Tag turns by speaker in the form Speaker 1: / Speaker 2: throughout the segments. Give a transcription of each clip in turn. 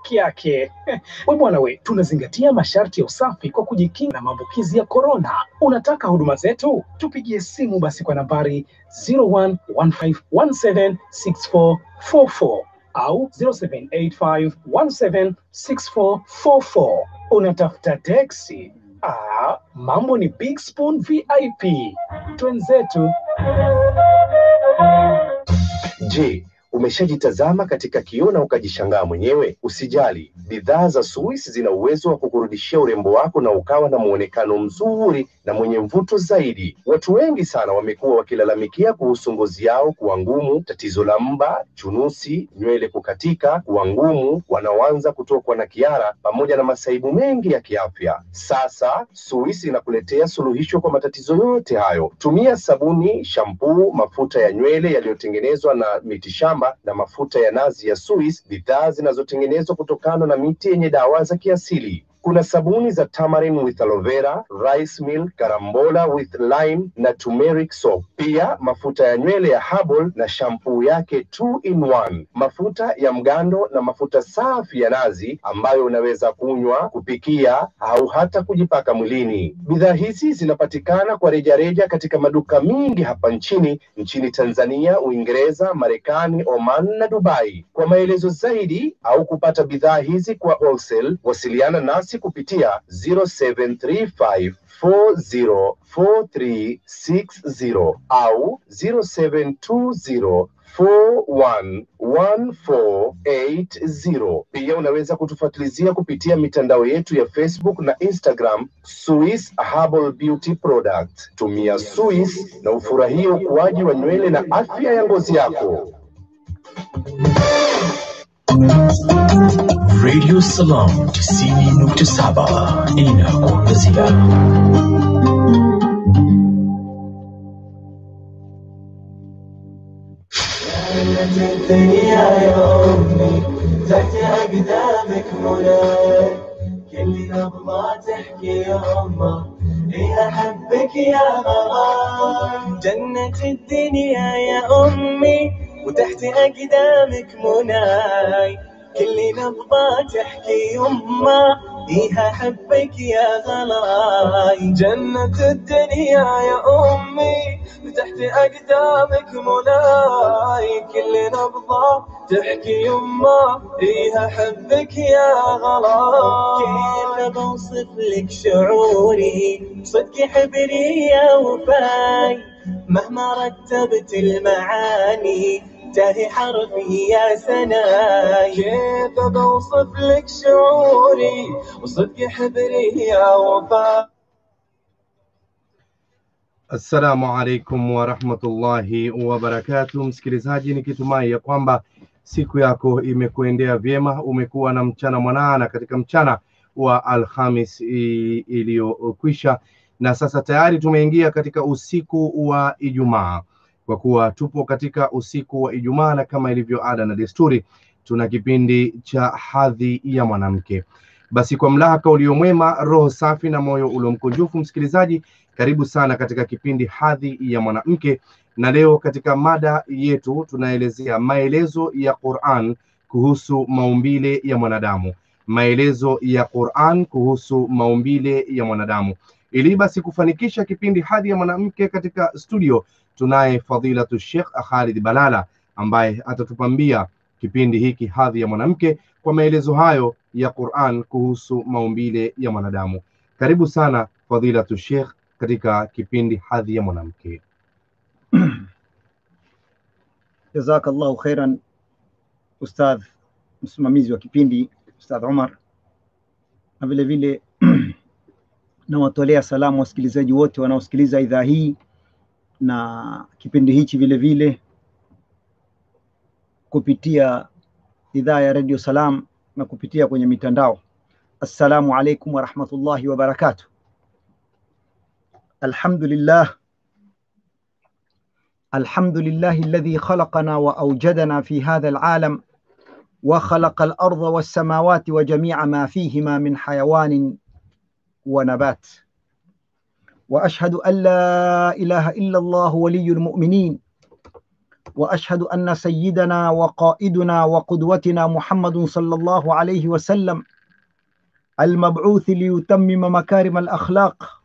Speaker 1: peke yake. We bwana we, tunazingatia masharti ya usafi kwa kujikinga na maambukizi ya korona. Unataka huduma zetu? Tupigie simu basi kwa nambari 0115176444 au 0785176444. Unatafuta teksi? Ah, mambo ni Big Spoon VIP. Twenzetu.
Speaker 2: Je, umeshajitazama katika kioo na ukajishangaa mwenyewe? Usijali, bidhaa za Suis zina uwezo wa kukurudishia urembo wako na ukawa na muonekano mzuri na mwenye mvuto zaidi. Watu wengi sana wamekuwa wakilalamikia kuhusu ngozi yao kuwa ngumu, tatizo la mba, chunusi, nywele kukatika, kuwa ngumu, wanaoanza kutokwa na kiara, pamoja na masaibu mengi ya kiafya. Sasa Suis inakuletea suluhisho kwa matatizo yote hayo. Tumia sabuni, shampuu, mafuta ya nywele yaliyotengenezwa na mitishamba na mafuta ya nazi ya Suis, bidhaa zinazotengenezwa kutokana na miti yenye dawa za kiasili. Kuna sabuni za tamarind with aloe vera, rice milk, karambola with lime na turmeric soap. Pia mafuta ya nywele ya herbal na shampuu yake two in one, mafuta ya mgando na mafuta safi ya nazi ambayo unaweza kunywa, kupikia au hata kujipaka mwilini. Bidhaa hizi zinapatikana kwa rejareja katika maduka mingi hapa nchini, nchini Tanzania, Uingereza, Marekani, Oman na Dubai. Kwa maelezo zaidi au kupata bidhaa hizi kwa wholesale, wasiliana nasi kupitia 0735 404360 au 0720 411480. Pia unaweza kutufuatilizia kupitia mitandao yetu ya Facebook na Instagram, Swiss Herbal Beauty Product. Tumia Swiss na ufurahie ukuaji wa nywele na afya ya ngozi yako.
Speaker 3: Radio Salam 90.7 inakuangazia.
Speaker 4: الدنيا يا أمي تحت أقدامك منى كل نبضة تحكي يا أمه إيه أحبك يا غرام جنة الدنيا يا أمي وتحت أقدامك مناي كل نبضة تحكي يمه إيه أحبك يا غلاي جنة الدنيا يا أمي وتحت أقدامك مناي كل نبضة تحكي يمه إيه أحبك يا غلاي كيف بوصف لك شعوري صدق حبري يا وفاي مهما رتبت المعاني تاهي حرفي يا سناي كيف بوصف لك شعوري وصدق حبري يا وفاي
Speaker 5: Assalamu alaikum warahmatullahi wabarakatu, msikilizaji, nikitumai ya kwamba siku yako imekuendea vyema, umekuwa na mchana mwanana katika mchana wa Alhamis i- iliyokwisha, na sasa tayari tumeingia katika usiku wa Ijumaa. Kwa kuwa tupo katika usiku wa Ijumaa, na kama ilivyo ada na desturi, tuna kipindi cha hadhi ya mwanamke. Basi kwa mlahaka uliomwema, roho safi na moyo uliomkunjufu, msikilizaji, karibu sana katika kipindi hadhi ya mwanamke, na leo katika mada yetu tunaelezea maelezo ya Qur'an kuhusu maumbile ya mwanadamu, maelezo ya Qur'an kuhusu maumbile ya mwanadamu. Ili basi kufanikisha kipindi hadhi ya mwanamke katika studio, tunaye fadilatu Sheikh Khalid Balala ambaye atatupambia kipindi hiki hadhi ya mwanamke kwa maelezo hayo ya Qur'an kuhusu maumbile ya mwanadamu. Karibu sana fadilatu Sheikh katika kipindi hadhi ya mwanamke.
Speaker 6: Jazakallahu khairan Ustadh msimamizi wa kipindi Ustadh Umar, na vile vile nawatolea salamu wasikilizaji wote wanaosikiliza idhaa hii na kipindi hichi vile vile kupitia idhaa ya Radio Salam na kupitia kwenye mitandao. Assalamu alaikum warahmatullahi wabarakatuh. Alhamdulillah الحمد لله الذي خلقنا واوجدنا في هذا العالم وخلق الارض والسماوات وجميع ما فيهما من حيوان ونبات واشهد ان لا اله الا الله ولي المؤمنين واشهد ان سيدنا وقائدنا وقدوتنا محمد صلى الله عليه وسلم المبعوث ليتمم مكارم الاخلاق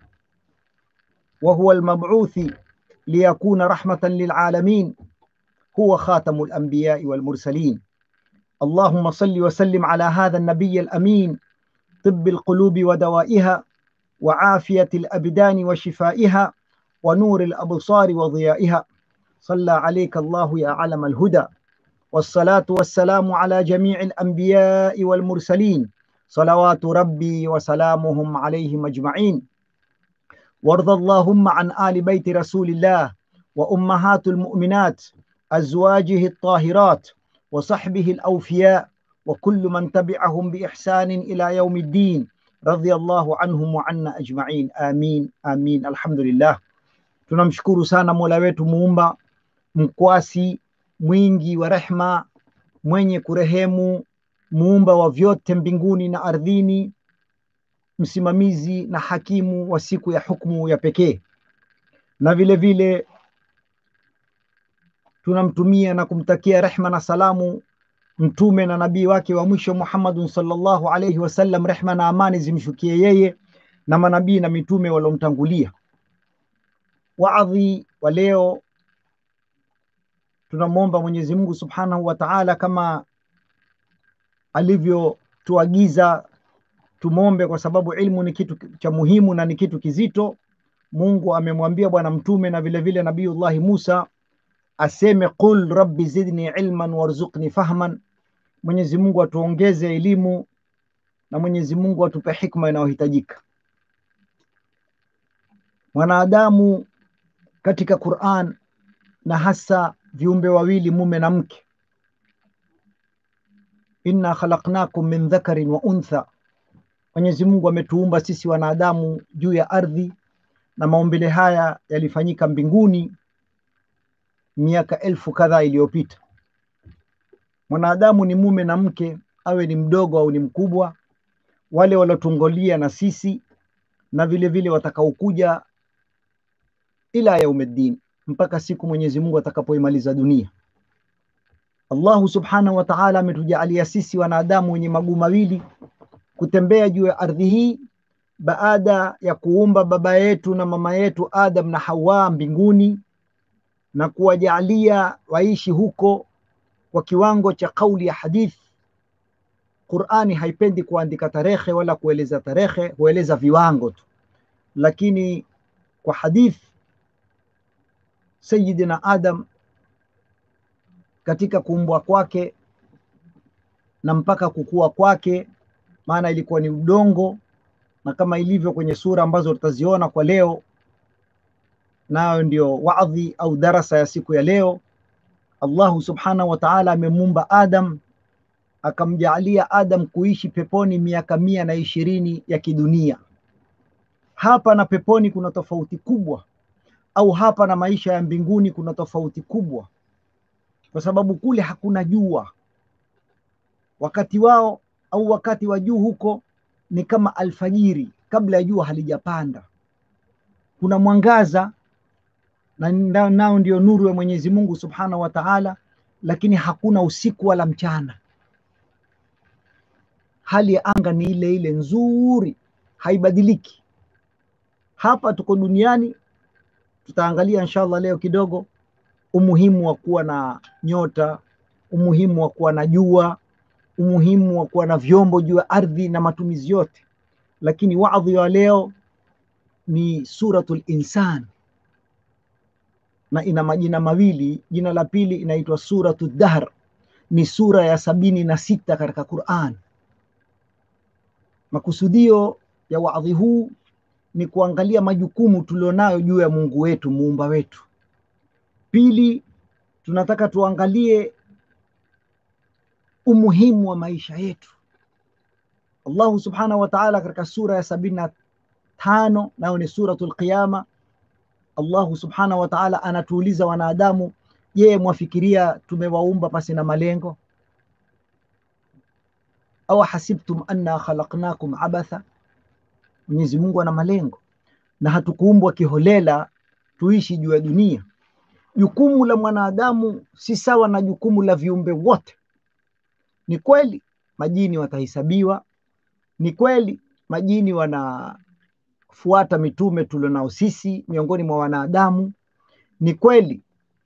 Speaker 6: وهو المبعوث ليكون رحمه للعالمين هو خاتم الانبياء والمرسلين اللهم صل وسلم على هذا النبي الامين طب القلوب ودوائها وعافيه الابدان وشفائها ونور الابصار وضيائها صلى عليك الله يا علم الهدى والصلاه والسلام على جميع الانبياء والمرسلين صلوات ربي وسلامهم عليهم اجمعين وارض اللهم عن ال بيت رسول الله وامهات المؤمنات ازواجه الطاهرات وصحبه الاوفياء وكل من تبعهم باحسان الى يوم الدين رضي الله عنهم وعنا ajma'in amin amin alhamdulillah tunamshukuru sana mola wetu muumba mkwasi mwingi wa rehma mwenye kurehemu muumba wa vyote mbinguni na ardhini msimamizi na hakimu wa siku ya hukmu ya pekee na vile vile tunamtumia na kumtakia rehma na salamu mtume na nabii wake wa mwisho Muhammadun sallallahu alayhi wasallam, rehma na amani zimshukie yeye na manabii na mitume waliomtangulia. Waadhi wa leo tunamwomba Mwenyezi Mungu subhanahu wa Ta'ala kama alivyotuagiza tumwombe, kwa sababu ilmu ni kitu cha muhimu na ni kitu kizito. Mungu amemwambia bwana mtume na vile vile Nabiyullahi Musa aseme qul rabbi zidni ilman warzuqni fahman, Mwenyezi Mungu atuongeze elimu na Mwenyezi Mungu atupe hikma inayohitajika. Mwanadamu katika Qur'an na hasa viumbe wawili mume na mke, inna khalaqnakum min dhakarin wa untha, Mwenyezi Mungu ametuumba sisi wanadamu juu ya ardhi, na maumbile haya yalifanyika mbinguni miaka elfu kadhaa iliyopita. Mwanadamu ni mume na mke, awe ni mdogo au ni mkubwa, wale waliotungolia na sisi na vile vile watakaokuja ila yaumiddin, mpaka siku Mwenyezi Mungu atakapoimaliza dunia. Allahu subhanahu wa ta'ala ametujaalia sisi wanadamu wenye maguu mawili kutembea juu ya ardhi hii baada ya kuumba baba yetu na mama yetu Adam na Hawa mbinguni na kuwajalia waishi huko kwa kiwango cha kauli ya hadith. Qur'ani haipendi kuandika tarehe wala kueleza tarehe, hueleza viwango tu, lakini kwa hadith Sayyidina Adam katika kuumbwa kwake na mpaka kukua kwake, maana ilikuwa ni udongo, na kama ilivyo kwenye sura ambazo tutaziona kwa leo nayo ndio wadhi au darasa ya siku ya leo. Allahu subhanahu wa ta'ala amemuumba Adam akamjaalia Adam kuishi peponi miaka mia na ishirini ya kidunia. Hapa na peponi kuna tofauti kubwa, au hapa na maisha ya mbinguni kuna tofauti kubwa, kwa sababu kule hakuna jua. Wakati wao au wakati wa juu huko ni kama alfajiri, kabla ya jua halijapanda. Kuna mwangaza na nao ndio nuru ya Mwenyezi Mungu Subhanahu wa Ta'ala, lakini hakuna usiku wala mchana. Hali ya anga ni ile ile nzuri, haibadiliki. Hapa tuko duniani, tutaangalia inshallah leo kidogo umuhimu wa kuwa na nyota, umuhimu wa kuwa na jua, umuhimu wa kuwa na vyombo juu ya ardhi na matumizi yote, lakini wadhi wa leo ni suratul insan na ina majina mawili. Jina la pili inaitwa suratu Dahr, ni sura ya sabini na sita katika Quran. Makusudio ya wadhi huu ni kuangalia majukumu tulionayo juu ya Mungu wetu muumba wetu. Pili, tunataka tuangalie umuhimu wa maisha yetu. Allahu subhanahu wa ta'ala katika sura ya sabini na tano nayo ni suratul Qiyama Allahu subhanahu wa ta'ala anatuuliza wanadamu, je, mwafikiria tumewaumba pasi na malengo? Au hasibtum anna khalaqnakum abatha? Mwenyezi Mungu ana malengo na hatukuumbwa kiholela tuishi juu ya dunia. jukumu la mwanadamu si sawa na jukumu la viumbe wote. Ni kweli majini watahesabiwa, ni kweli majini wanafuata mitume tulionao sisi miongoni mwa wanadamu, ni kweli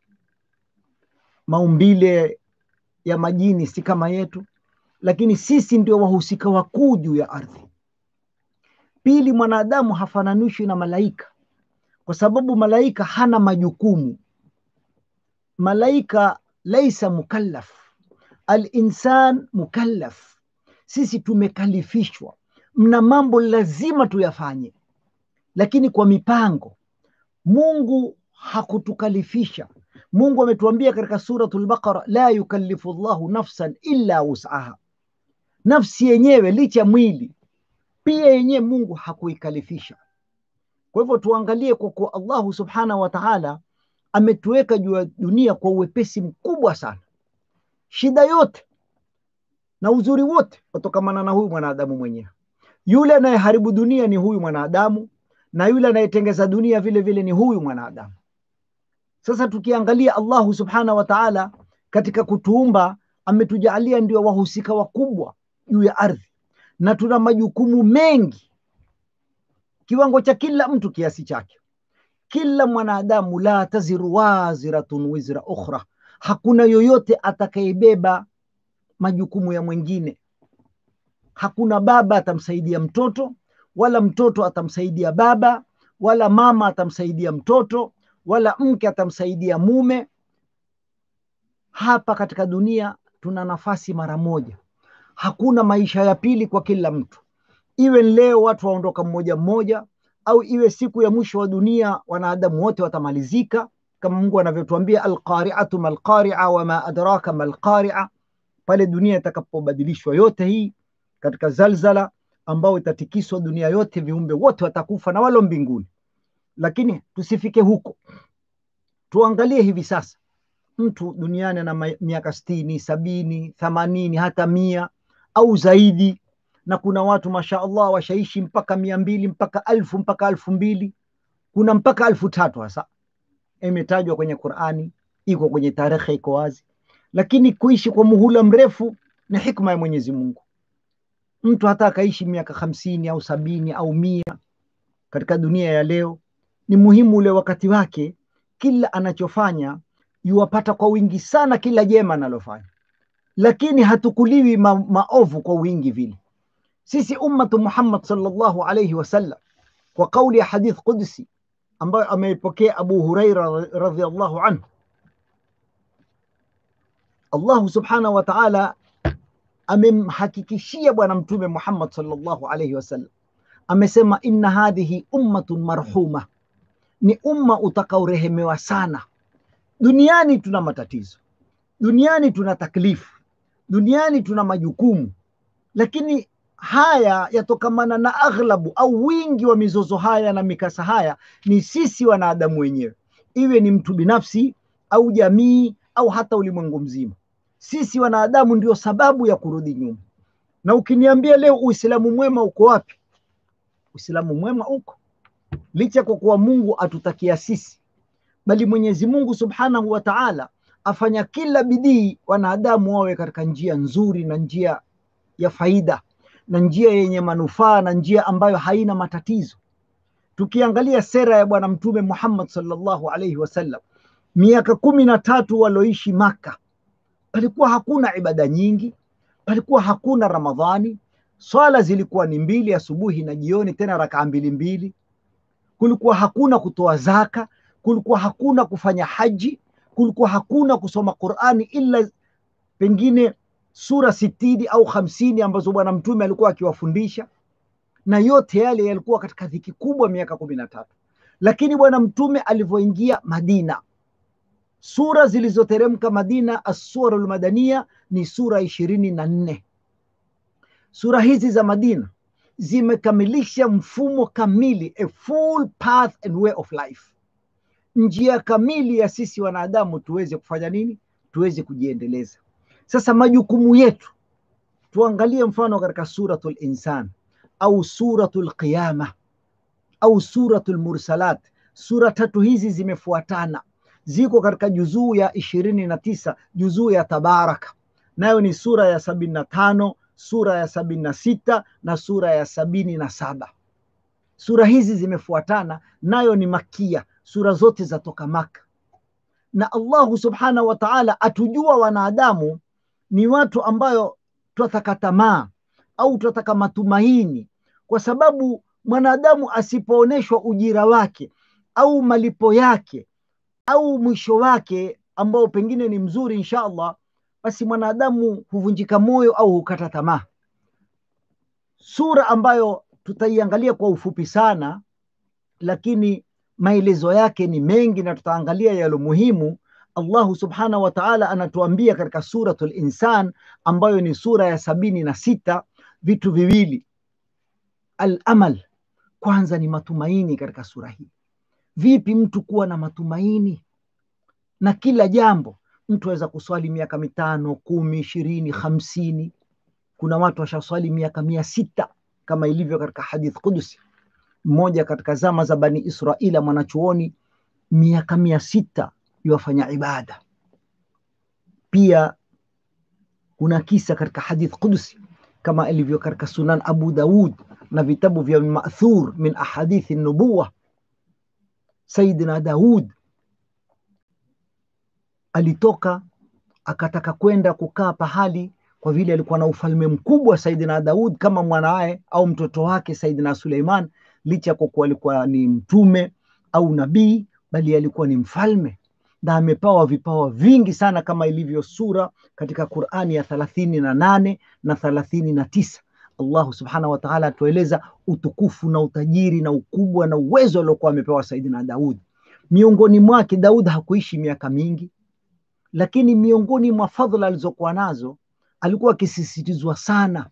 Speaker 6: maumbile ya majini si kama yetu, lakini sisi ndio wahusika wakuu juu ya ardhi. Pili, mwanadamu hafananishwi na malaika kwa sababu malaika hana majukumu. Malaika laisa mukallaf, alinsan mukallaf. Sisi tumekalifishwa, mna mambo lazima tuyafanye, lakini kwa mipango. Mungu hakutukalifisha. Mungu ametuambia katika suratul Baqara, la yukallifu llahu nafsan illa wus'aha. Nafsi yenyewe licha ya mwili pia yenyewe Mungu hakuikalifisha. Kwa hivyo tuangalie kwa kuwa Allahu subhanahu wa ta'ala ametuweka juu ya dunia kwa uwepesi mkubwa sana. Shida yote na uzuri wote watokamana na huyu mwanadamu mwenyewe. Yule anayeharibu dunia ni huyu mwanadamu, na yule anayetengeza dunia vile vile ni huyu mwanadamu. Sasa tukiangalia Allahu subhanahu wa ta'ala katika kutuumba ametujaalia ndio wahusika wakubwa juu ya ardhi, na tuna majukumu mengi kiwango cha kila mtu kiasi chake. Kila mwanadamu, la taziru waziratun wizra ukhra, hakuna yoyote atakayebeba majukumu ya mwingine. Hakuna baba atamsaidia mtoto, wala mtoto atamsaidia baba, wala mama atamsaidia mtoto, wala mke atamsaidia mume. Hapa katika dunia tuna nafasi mara moja, hakuna maisha ya pili kwa kila mtu iwe leo watu waondoka mmoja mmoja, au iwe siku ya mwisho wa dunia wanadamu wote watamalizika, kama Mungu anavyotuambia alqari'atu malqari'a wama adraka malqari'a, pale dunia itakapobadilishwa yote hii katika zalzala ambao itatikiswa dunia yote, viumbe wote watakufa na walo mbinguni. Lakini tusifike huko, tuangalie hivi sasa, mtu duniani ana miaka sitini, sabini, themanini, hata mia au zaidi na kuna watu masha Allah washaishi mpaka mia mbili mpaka alfu mpaka alfu mbili kuna mpaka alfu tatu hasa imetajwa kwenye Qur'ani, iko kwenye tarehe, iko wazi. Lakini kuishi kwa muhula mrefu ni hikma ya Mwenyezi Mungu. Mtu hata akaishi miaka hamsini au sabini au mia katika dunia ya leo, ni muhimu ule wakati wake, kila anachofanya yuwapata kwa wingi sana, kila jema analofanya, lakini hatukuliwi ma maovu kwa wingi vile sisi ummatu Muhammad sallallahu alayhi wasallam, kwa kauli ya hadith qudsi ambayo ameipokea Abu Huraira radhiallahu anhu, Allahu subhanahu wa ta'ala amemhakikishia Bwana Mtume Muhammad sallallahu alayhi wasallam, amesema inna hadhihi ummatun marhuma, ni umma utakaorehemewa sana. Duniani tuna matatizo, duniani tuna taklifu, duniani tuna majukumu, lakini haya yatokamana na aghlabu au wingi wa mizozo haya na mikasa haya ni sisi wanadamu wenyewe, iwe ni mtu binafsi au jamii au hata ulimwengu mzima. Sisi wanadamu ndio sababu ya kurudi nyuma. Na ukiniambia leo Uislamu mwema uko wapi? Uislamu mwema uko licha kwa kuwa Mungu atutakia sisi, bali Mwenyezi Mungu Subhanahu wa Ta'ala afanya kila bidii wanadamu wawe katika njia nzuri na njia ya faida na njia yenye manufaa na njia ambayo haina matatizo. Tukiangalia sera ya Bwana Mtume Muhammad sallallahu alaihi wasallam, miaka kumi na tatu walioishi Maka, palikuwa hakuna ibada nyingi, palikuwa hakuna Ramadhani, swala zilikuwa ni mbili, asubuhi na jioni, tena rakaa mbili mbili. Kulikuwa hakuna kutoa zaka, kulikuwa hakuna kufanya haji, kulikuwa hakuna kusoma Qurani ila pengine sura sitini au hamsini ambazo bwana mtume alikuwa akiwafundisha, na yote yale yalikuwa katika dhiki kubwa miaka kumi na tatu. Lakini bwana mtume alivyoingia Madina, sura zilizoteremka Madina, assurul madania ni sura ishirini na nne. Sura hizi za Madina zimekamilisha mfumo kamili, a full path and way of life, njia kamili ya sisi wanadamu tuweze kufanya nini? Tuweze kujiendeleza. Sasa majukumu yetu tuangalie mfano katika suratul insan au suratul qiyama au suratul mursalat. Sura tatu hizi zimefuatana ziko katika juzuu ya ishirini na tisa juzuu ya Tabaraka, nayo ni sura ya sabini na tano sura ya sabini na sita na sura ya sabini na saba Sura hizi zimefuatana, nayo ni makia, sura zote zatoka Maka. Na Allahu subhanahu wa ta'ala atujua wanadamu ni watu ambayo twataka tamaa au twataka matumaini, kwa sababu mwanadamu asipoonyeshwa ujira wake au malipo yake au mwisho wake ambao pengine ni mzuri insha Allah, basi mwanadamu huvunjika moyo au hukata tamaa. Sura ambayo tutaiangalia kwa ufupi sana, lakini maelezo yake ni mengi na tutaangalia yalo muhimu. Allahu subhanahu wa ta'ala anatuambia katika suratul Insan ambayo ni sura ya sabini na sita vitu viwili. Al-amal, kwanza ni matumaini katika sura hii. Vipi mtu kuwa na matumaini na kila jambo? Mtu aweza kuswali miaka mitano, kumi, ishirini, hamsini. Kuna watu washaswali miaka mia sita kama ilivyo katika hadith Qudusi. Mmoja katika zama za Bani Israila, mwanachuoni, miaka mia sita yuwafanya ibada. Pia kuna kisa katika hadith Qudusi kama ilivyo katika Sunan Abu Daud na vitabu vya Mathur min ahadithi nubuwa. Saidina Daud alitoka akataka kwenda kukaa pahali kwa vile alikuwa na ufalme mkubwa Saidina Daud kama mwanaye au mtoto wake Saidina Suleiman, licha ya kuwa alikuwa ni mtume au nabii, bali alikuwa ni mfalme na amepawa vipawa vingi sana kama ilivyo sura katika Qur'ani ya thalathini na nane na thalathini na tisa. Allahu subhanahu wa ta'ala atueleza utukufu na utajiri na ukubwa na uwezo aliokuwa amepewa Saidina Daud. Miongoni mwake Daud hakuishi miaka mingi, lakini miongoni mwa fadhila alizokuwa nazo alikuwa akisisitizwa sana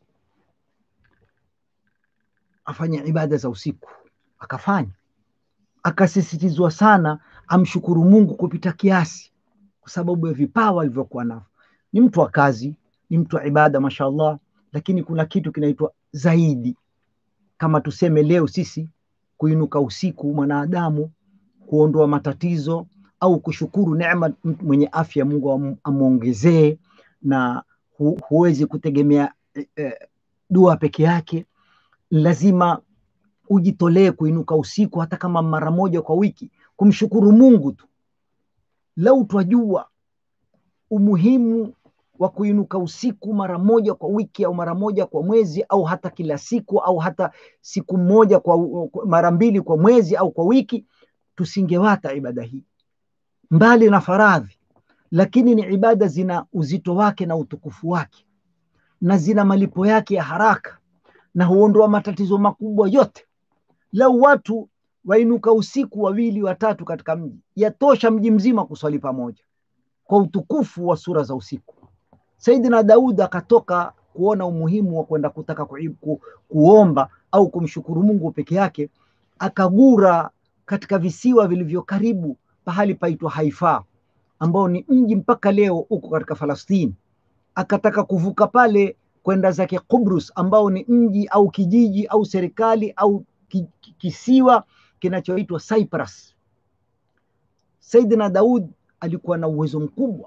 Speaker 6: afanye ibada za usiku, akafanya. Akasisitizwa sana amshukuru Mungu kupita kiasi, kwa sababu ya vipawa alivyokuwa navyo. Ni mtu wa kazi, ni mtu wa ibada, mashallah, lakini kuna kitu kinaitwa zaidi. Kama tuseme leo sisi kuinuka usiku, mwanadamu kuondoa matatizo au kushukuru neema mwenye afya Mungu amwongezee, na hu, huwezi kutegemea eh, dua peke yake, lazima ujitolee kuinuka usiku hata kama mara moja kwa wiki kumshukuru Mungu tu. Lau twajua umuhimu wa kuinuka usiku mara moja kwa wiki au mara moja kwa mwezi au hata kila siku au hata siku moja kwa mara mbili kwa mwezi au kwa wiki, tusingewata ibada hii mbali na faradhi, lakini ni ibada zina uzito wake na utukufu wake na zina malipo yake ya haraka na huondoa matatizo makubwa yote. Lau watu wainuka usiku wawili watatu katika mji, yatosha mji mzima kuswali pamoja kwa utukufu wa sura za usiku. Saidina Daud akatoka kuona umuhimu wa kwenda kutaka ku, ku, kuomba au kumshukuru Mungu peke yake, akagura katika visiwa vilivyo karibu pahali paitwa Haifa, ambao ni mji mpaka leo uko katika Falastini. Akataka kuvuka pale kwenda zake Kubrus, ambao ni mji au kijiji au serikali au kisiwa kinachoitwa Cyprus. Saidina Daud alikuwa na uwezo mkubwa.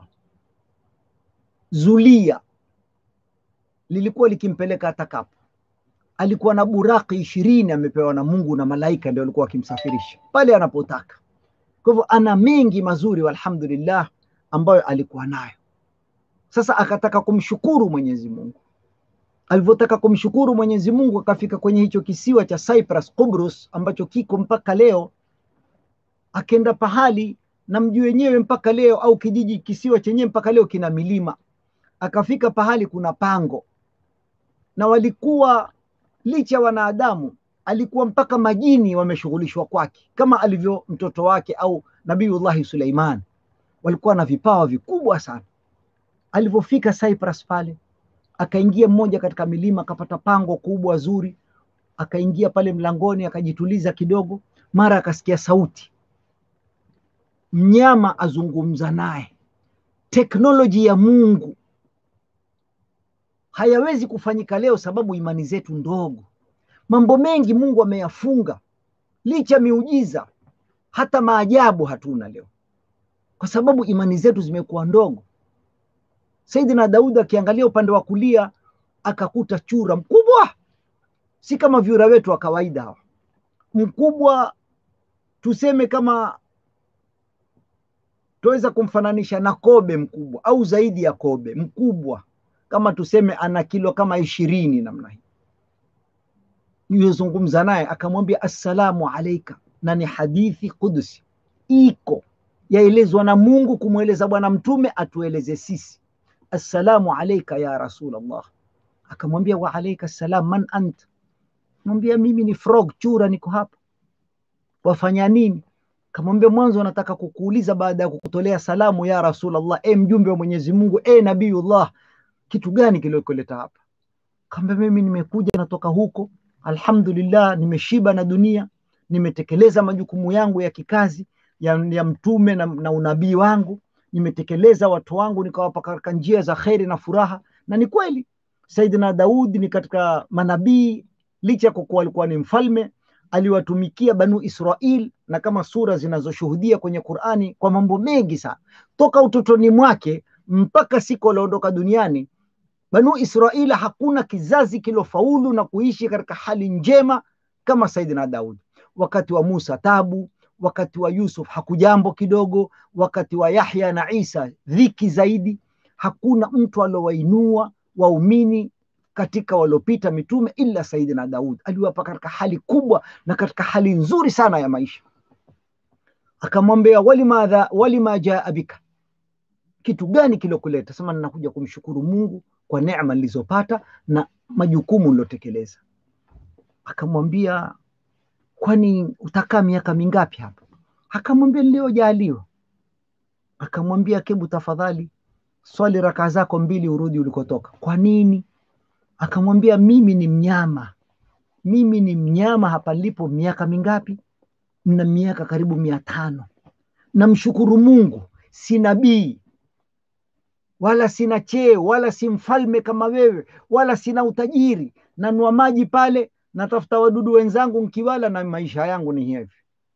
Speaker 6: Zulia lilikuwa likimpeleka atakapo. Alikuwa na buraki ishirini amepewa na Mungu na malaika, ndio alikuwa akimsafirisha pale anapotaka. Kwa hivyo ana mengi mazuri, walhamdulillah, ambayo alikuwa nayo. Sasa akataka kumshukuru Mwenyezi Mungu. Alivyotaka kumshukuru Mwenyezi Mungu, akafika kwenye hicho kisiwa cha Cyprus, Kubrus, ambacho kiko mpaka leo. Akenda pahali na mji wenyewe mpaka leo, au kijiji, kisiwa chenyewe mpaka leo kina milima. Akafika pahali kuna pango, na walikuwa licha wanadamu, alikuwa mpaka majini wameshughulishwa kwake, kama alivyo mtoto wake au Nabiullahi Suleiman, walikuwa na vipawa vikubwa sana. Alivyofika Cyprus pale akaingia mmoja katika milima akapata pango kubwa zuri, akaingia pale mlangoni akajituliza kidogo, mara akasikia sauti, mnyama azungumza naye. Teknoloji ya Mungu hayawezi kufanyika leo, sababu imani zetu ndogo. Mambo mengi Mungu ameyafunga, licha miujiza, hata maajabu hatuna leo. kwa sababu imani zetu zimekuwa ndogo. Saidina Daudi akiangalia upande wa kulia akakuta chura mkubwa, si kama vyura wetu wa kawaida hawa, mkubwa tuseme kama tuweza kumfananisha na kobe mkubwa au zaidi ya kobe mkubwa, kama tuseme ana kilo kama ishirini namna hii. Yuyozungumza naye akamwambia assalamu alaika, na ni hadithi kudusi iko yaelezwa na Mungu kumweleza Bwana Mtume atueleze sisi, assalamu alaika ya Rasulullah. Akamwambia wa alaika salam, man anta? Mwambia mimi ni frog, chura, niko hapa. Wafanya nini? Kamwambia mwanzo nataka kukuuliza baada ya kukutolea salamu ya Rasulullah, e mjumbe wa Mwenyezi Mungu, e Nabiyullah, kitu gani kiliokuleta hapa? Kaambia mimi nimekuja natoka huko, alhamdulillah, nimeshiba na dunia, nimetekeleza majukumu yangu ya kikazi ya, ya mtume na, na unabii wangu, nimetekeleza watu wangu nikawapa katika njia za kheri na furaha. Na ni kweli Saidina Daudi ni katika manabii, licha kwa kuwa alikuwa ni mfalme, aliwatumikia Banu Israil, na kama sura zinazoshuhudia kwenye Qurani kwa mambo mengi sana, toka utotoni mwake mpaka siku alioondoka duniani. Banu Israil hakuna kizazi kilofaulu na kuishi katika hali njema kama Saidina Daudi. Wakati wa Musa tabu, wakati wa Yusuf hakujambo kidogo, wakati wa Yahya na Isa dhiki zaidi. Hakuna mtu aliowainua waumini katika waliopita mitume ila Saidina Daud aliwapa katika hali kubwa na katika hali nzuri sana ya maisha. Akamwambia walimadha walima jaa bika, kitu gani kilokuleta? Sema ninakuja kumshukuru Mungu kwa neema nilizopata na majukumu nilotekeleza. Akamwambia kwani utakaa miaka mingapi hapa? Akamwambia niliyojaliwa. Akamwambia kebu, tafadhali swali rakaa zako mbili urudi ulikotoka. Kwa nini? Akamwambia mimi ni mnyama, mimi ni mnyama hapa nilipo miaka mingapi? Na miaka karibu mia tano. Namshukuru Mungu, si nabii wala sina cheo wala si mfalme kama wewe wala sina utajiri, nanua maji pale natafuta wadudu wenzangu nkiwala, na maisha yangu ni hivi.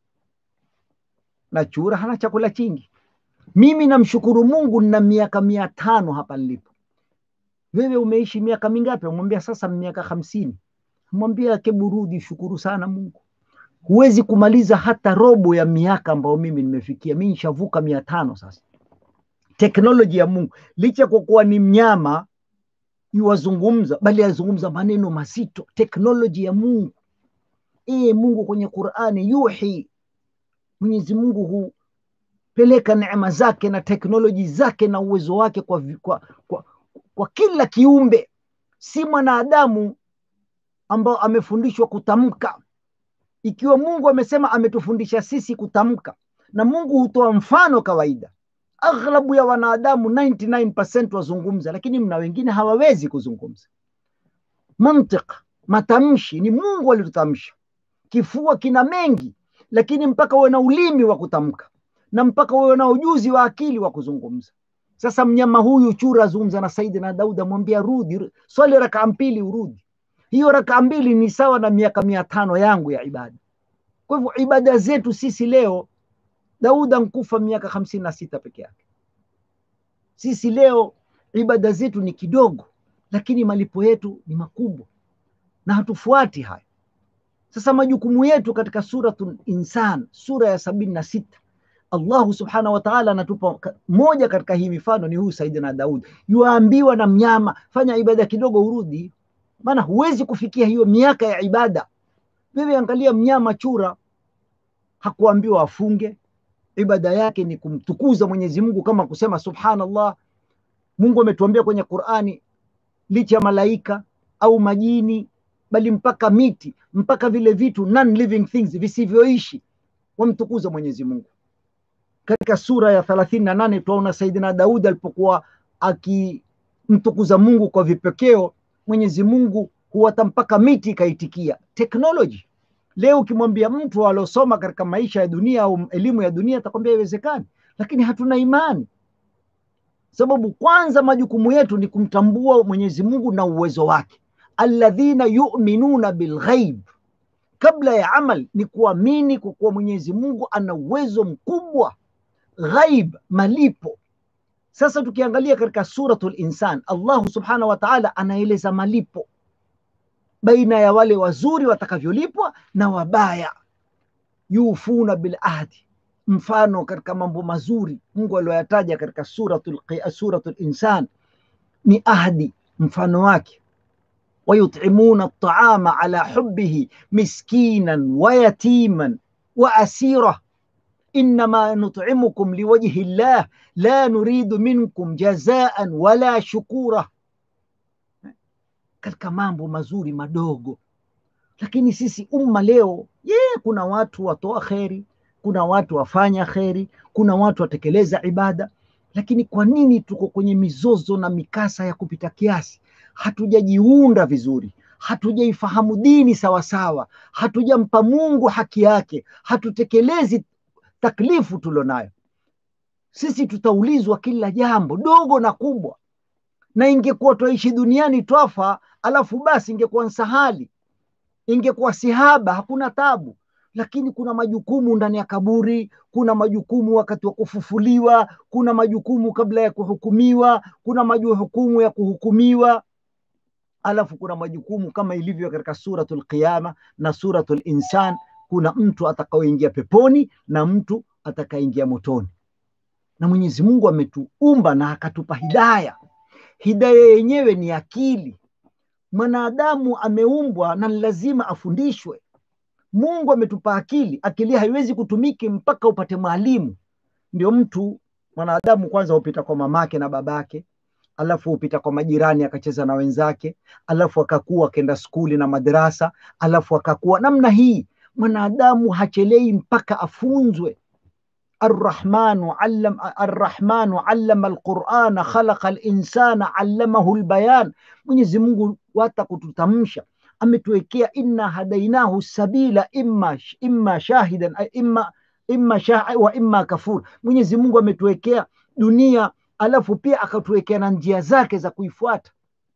Speaker 6: Na chura hana chakula chingi. Mimi namshukuru Mungu na miaka mia tano hapa nilipo. Wewe umeishi miaka mingapi? Amwambia sasa miaka hamsini. Mwambia keburudi, shukuru sana Mungu. Huwezi kumaliza hata robo ya miaka ambayo mimi nimefikia. Mimi nishavuka mia tano sasa. Teknoloji ya Mungu, licha kwa kuwa ni mnyama yuwazungumza bali yazungumza maneno mazito. Teknoloji ya Mungu e, Mungu kwenye Qurani yuhi, Mwenyezi Mungu hupeleka neema zake na teknoloji zake na uwezo wake kwa, kwa, kwa, kwa kila kiumbe, si mwanadamu ambao amefundishwa kutamka. Ikiwa Mungu amesema ametufundisha sisi kutamka, na Mungu hutoa mfano kawaida aghlabu ya wanadamu 99% wazungumza, lakini mna wengine hawawezi kuzungumza. Mantiq, matamshi ni Mungu alitutamsha. Kifua kina mengi, lakini mpaka uwe na ulimi wa kutamka na mpaka uwe na ujuzi wa akili wa kuzungumza. Sasa mnyama huyu chura azungumza na Saidina Daudi, amwambia rudi, swali rakaa mbili urudi. Hiyo rakaa mbili ni sawa na miaka mia tano yangu ya ibada. Kwa hivyo ibada zetu sisi leo Daudi ankufa miaka hamsini na sita peke yake. Sisi leo ibada zetu ni kidogo, lakini malipo yetu ni makubwa na hatufuati haya. Sasa majukumu yetu katika Suratul Insan, sura ya sabini na sita Allahu subhanahu wa ta'ala anatupa moja katika hii mifano ni huyu Saidina Daudi, yuambiwa na mnyama, fanya ibada kidogo urudi, maana huwezi kufikia hiyo miaka ya ibada. Wewe angalia mnyama chura, hakuambiwa afunge, ibada yake ni kumtukuza Mwenyezi Mungu kama kusema subhanallah. Mungu ametuambia kwenye Qur'ani, licha ya malaika au majini, bali mpaka miti, mpaka vile vitu non living things visivyoishi wamtukuza Mwenyezi Mungu. Katika sura ya thelathini na nane tunaona Saidina Daudi alipokuwa akimtukuza Mungu kwa vipekeo, Mwenyezi Mungu huwata mpaka miti ikaitikia. Teknoloji Leo ukimwambia mtu aliosoma katika maisha ya dunia au elimu ya dunia atakwambia haiwezekani, lakini hatuna imani, sababu kwanza majukumu yetu ni kumtambua Mwenyezi Mungu na uwezo wake. Alladhina yu'minuna bilghaib, kabla ya amal ni kuamini kwa kuwa Mwenyezi Mungu ana uwezo mkubwa. ghaib, malipo. Sasa tukiangalia katika suratul Insan, Allahu subhanahu wa ta'ala anaeleza malipo baina ya wale wazuri watakavyolipwa na wabaya. Yufuna bil ahdi, mfano katika mambo mazuri Mungu aliyoyataja katika suratul, Qi- suratul Insan ni ahdi, mfano wake ويطعمون الطعام على حبه مسكينا ويتيما واسيره انما نطعمكم لوجه الله لا نريد منكم جزاء ولا شكورا katika mambo mazuri madogo lakini sisi umma leo ye kuna watu watoa kheri kuna watu wafanya kheri kuna watu watekeleza ibada lakini kwa nini tuko kwenye mizozo na mikasa ya kupita kiasi hatujajiunda vizuri hatujaifahamu dini sawasawa hatujampa mungu haki yake hatutekelezi taklifu tulionayo sisi tutaulizwa kila jambo dogo na kubwa na ingekuwa twaishi duniani twafa alafu basi ingekuwa nsahali ingekuwa sihaba hakuna tabu lakini kuna majukumu ndani ya kaburi kuna majukumu wakati wa kufufuliwa kuna majukumu kabla ya kuhukumiwa kuna majukumu ya kuhukumiwa alafu kuna majukumu kama ilivyo katika suratul qiyama na suratul insan kuna mtu atakaoingia peponi na mtu atakaingia motoni na mwenyezi mungu ametuumba na akatupa hidaya hidaya yenyewe ni akili mwanadamu ameumbwa na ni lazima afundishwe mungu ametupa akili akili haiwezi kutumiki mpaka upate mwalimu ndio mtu mwanadamu kwanza hupita kwa mamake na babake alafu hupita kwa majirani akacheza na wenzake alafu akakuwa akenda skuli na madarasa alafu akakuwa namna hii mwanadamu hachelei mpaka afunzwe arrahmanu allam arrahmanu allama alqurana khalaqa alinsana allamahu lbayan mwenyezi mungu hata kututamsha ametuwekea inna hadainahu sabila imma, imma shahidan imma, imma shah, wa imma kafur mwenyezi mungu ametuwekea dunia alafu pia akatuwekea na njia zake za kuifuata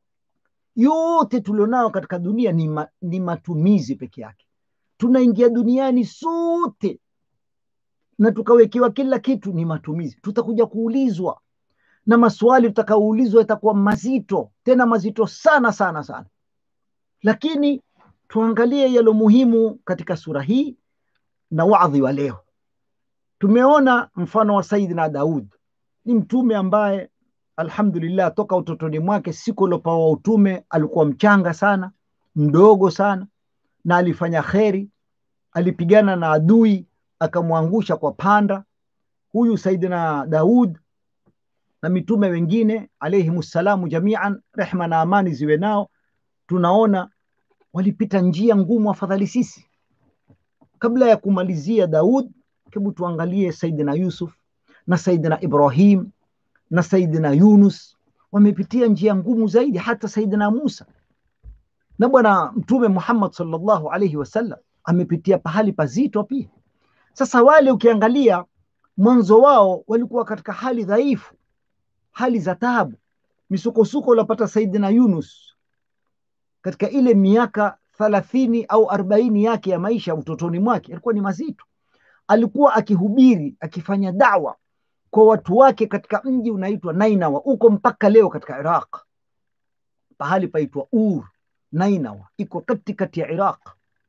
Speaker 6: yote tulionao katika dunia ni, ma, ni matumizi peke yake tunaingia duniani sote na tukawekewa kila kitu ni matumizi tutakuja kuulizwa na maswali tutakaoulizwa yatakuwa mazito tena mazito sana sana sana lakini tuangalie yalo muhimu katika sura hii na wadhi wa leo tumeona mfano wa saidina daud ni mtume ambaye alhamdulillah toka utotoni mwake siku aliopawa utume alikuwa mchanga sana mdogo sana na alifanya kheri alipigana na adui akamwangusha kwa panda huyu saidina daud na mitume wengine alaihimussalamu jamian rehma na amani ziwe nao tunaona walipita njia ngumu afadhali sisi kabla ya kumalizia daud hebu tuangalie saidina yusuf na saidina ibrahim na saidina yunus wamepitia njia ngumu zaidi hata saidina musa na bwana mtume muhammad salllahu alaihi wasallam amepitia pahali pazito pia sasa wale ukiangalia mwanzo wao walikuwa katika hali dhaifu hali za tabu misukosuko uliopata saidina yunus katika ile miaka thalathini au arobaini yake ya maisha utotoni mwake alikuwa ni mazito alikuwa akihubiri akifanya dawa kwa watu wake katika mji unaitwa nainawa uko mpaka leo katika iraq pahali paitwa ur nainawa iko katikati ya iraq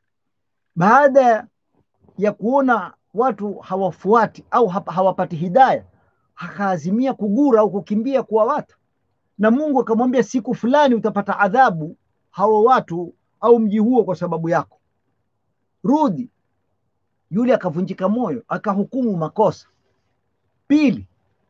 Speaker 6: baada ya kuona watu hawafuati au hawapati hidaya akaazimia kugura au kukimbia kuwa watu na mungu akamwambia siku fulani utapata adhabu hawa watu au mji huo kwa sababu yako rudi yule akavunjika moyo akahukumu makosa pili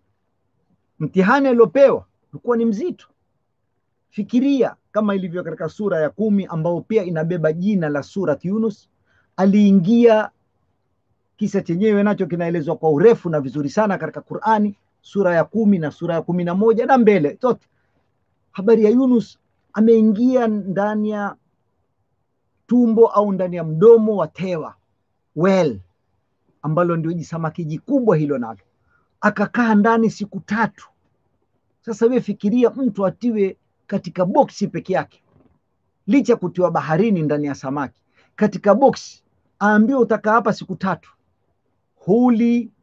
Speaker 6: mtihani aliopewa ulikuwa ni mzito fikiria kama ilivyo katika sura ya kumi ambao pia inabeba jina la surat yunus aliingia kisa chenyewe nacho kinaelezwa kwa urefu na vizuri sana katika qurani sura ya kumi na sura ya kumi na moja na mbele zote habari ya yunus ameingia ndani ya tumbo au ndani ya mdomo wa tewa well ambalo ndio jisamaki jikubwa hilo nalo akakaa ndani siku tatu sasa we fikiria mtu atiwe katika boksi peke yake licha ya kutiwa baharini ndani ya samaki katika boksi aambiwe utakaa hapa siku tatu huli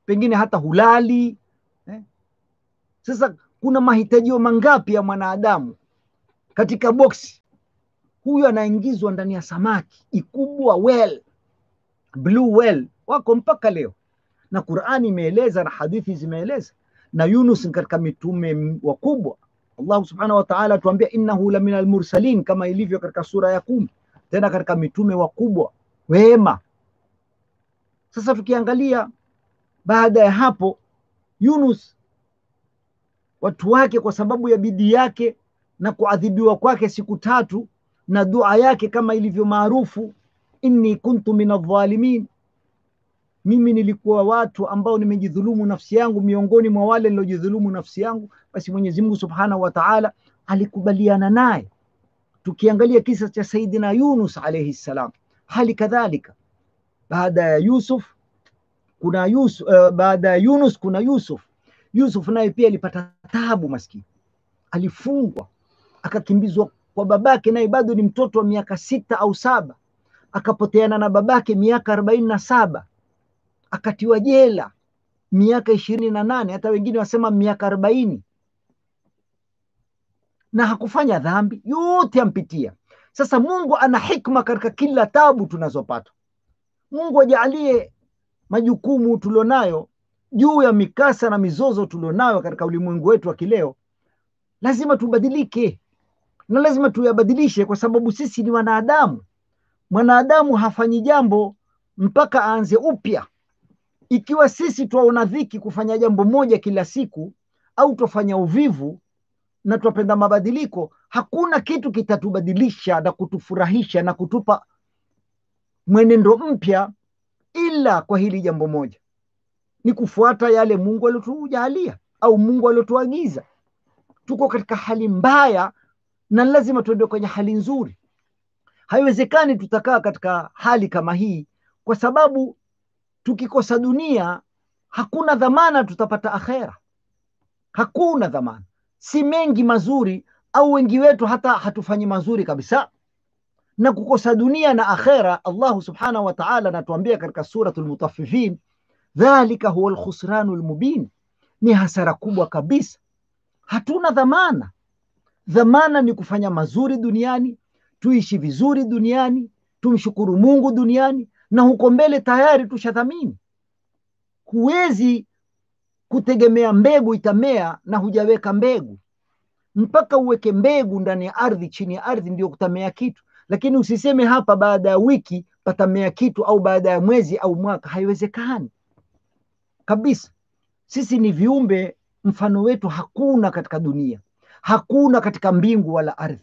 Speaker 6: pengine hata hulali eh? Sasa kuna mahitajio mangapi ya mwanadamu katika boksi? Huyu anaingizwa ndani ya samaki ikubwa well, blue whale wako mpaka leo, na Qur'ani imeeleza na hadithi zimeeleza, na Yunus ni katika mitume wakubwa. Allah subhanahu wa ta'ala atuambia innahu la minal mursalin, kama ilivyo katika sura ya kumi, tena katika mitume wakubwa wema. Sasa tukiangalia baada ya hapo, Yunus watu wake kwa sababu ya bidii yake na kuadhibiwa kwake siku tatu na dua yake kama ilivyo maarufu, inni kuntu min adh-dhalimin, mimi nilikuwa watu ambao nimejidhulumu nafsi yangu, miongoni mwa wale niliojidhulumu nafsi yangu. Basi Mwenyezi Mungu Subhanahu wa Ta'ala alikubaliana naye. Tukiangalia kisa cha Saidina Yunus alayhi salam, hali kadhalika baada ya Yusuf kuna Yusuf, uh, baada ya Yunus kuna Yusuf. Yusuf naye pia alipata taabu, maskini alifungwa akakimbizwa kwa babake, naye bado ni mtoto wa miaka sita au saba, akapoteana na babake miaka arobaini na saba akatiwa jela miaka ishirini na nane hata wengine wasema miaka arobaini na hakufanya dhambi, yote ampitia. Sasa Mungu ana hikma katika kila tabu tunazopata. Mungu ajalie majukumu tulionayo juu ya mikasa na mizozo tulionayo katika ulimwengu wetu wa kileo, lazima tubadilike na lazima tuyabadilishe, kwa sababu sisi ni wanadamu. Mwanadamu hafanyi jambo mpaka aanze upya. Ikiwa sisi twaona dhiki kufanya jambo moja kila siku, au twafanya uvivu na twapenda mabadiliko, hakuna kitu kitatubadilisha na kutufurahisha na kutupa mwenendo mpya ila kwa hili jambo moja, ni kufuata yale Mungu aliotujalia au Mungu aliotuagiza. Tuko katika hali mbaya na lazima tuende kwenye hali nzuri. Haiwezekani tutakaa katika hali kama hii, kwa sababu tukikosa dunia hakuna dhamana tutapata akhera, hakuna dhamana. Si mengi mazuri, au wengi wetu hata hatufanyi mazuri kabisa na kukosa dunia na akhera. Allahu subhanahu wa ta'ala anatuambia katika suratul Mutaffifin, dhalika huwa alkhusranu almubin, ni hasara kubwa kabisa. Hatuna dhamana. Dhamana ni kufanya mazuri duniani, tuishi vizuri duniani, tumshukuru Mungu duniani, na huko mbele tayari tushadhamini. Huwezi kutegemea mbegu itamea na hujaweka mbegu, mpaka uweke mbegu ndani ya ardhi, chini ya ardhi ndio kutamea kitu lakini usiseme hapa baada ya wiki patamea kitu au baada ya mwezi au mwaka. Haiwezekani kabisa. Sisi ni viumbe, mfano wetu hakuna katika dunia, hakuna katika mbingu wala ardhi.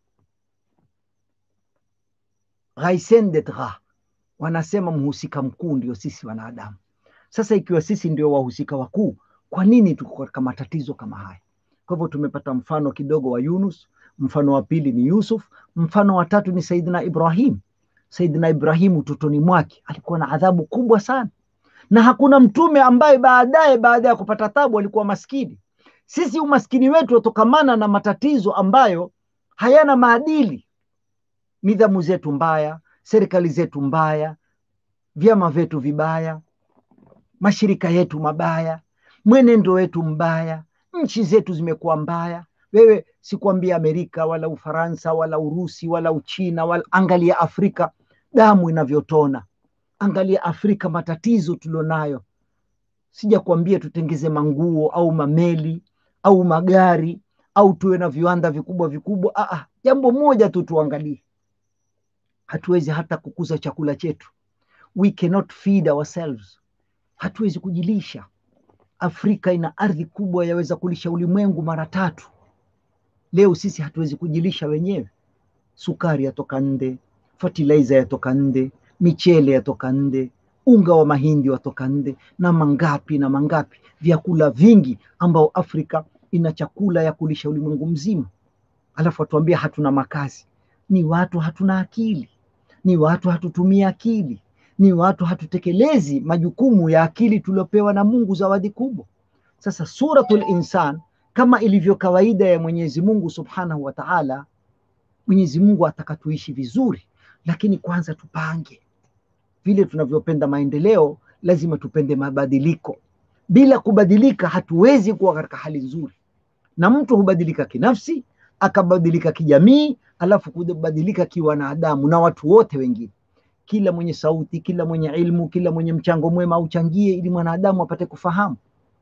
Speaker 6: Ghaisen wanasema mhusika mkuu ndio sisi wanadamu. Sasa ikiwa sisi ndio wahusika wakuu, kwa nini tuko katika matatizo kama haya? Kwa hivyo tumepata mfano kidogo wa Yunus, mfano wa pili ni Yusuf, mfano wa tatu ni Saidina Ibrahim. Saidina Ibrahim utotoni mwake alikuwa na adhabu kubwa sana, na hakuna mtume ambaye baadaye baada ya kupata tabu alikuwa maskini. Sisi umaskini wetu watokamana na matatizo ambayo hayana maadili, nidhamu zetu mbaya, serikali zetu mbaya, vyama vyetu vibaya, mashirika yetu mabaya, mwenendo wetu mbaya, nchi zetu zimekuwa mbaya. Wewe sikuambia Amerika wala Ufaransa wala Urusi wala Uchina wala, angalia Afrika damu inavyotona, angalia Afrika matatizo tulionayo. Sija kuambia tutengeze manguo au mameli au magari au tuwe na viwanda vikubwa vikubwa. Aa, jambo moja tu tuangalie, hatuwezi hata kukuza chakula chetu, we cannot feed ourselves, hatuwezi kujilisha. Afrika ina ardhi kubwa, yaweza kulisha ulimwengu mara tatu. Leo sisi hatuwezi kujilisha wenyewe. Sukari yatoka nde, fertilizer yatoka nde, michele yatoka nde, unga wa mahindi watoka nde, na mangapi na mangapi, vyakula vingi ambao Afrika ina chakula ya kulisha ulimwengu mzima, alafu watuambia hatuna makazi. Ni watu hatuna akili, ni watu hatutumia akili, ni watu hatutekelezi majukumu ya akili tuliopewa na Mungu, zawadi kubwa. Sasa Suratul Insan kama ilivyo kawaida ya Mwenyezi Mungu Subhanahu wa Ta'ala, Mwenyezi Mungu ataka tuishi vizuri, lakini kwanza tupange vile tunavyopenda maendeleo, lazima tupende mabadiliko. bila kubadilika hatuwezi kuwa katika hali nzuri na mtu hubadilika kinafsi akabadilika kijamii alafu kubadilika kiwanadamu na watu wote wengine kila mwenye sauti kila mwenye ilmu kila mwenye mchango mwema auchangie ili mwanadamu apate kufahamu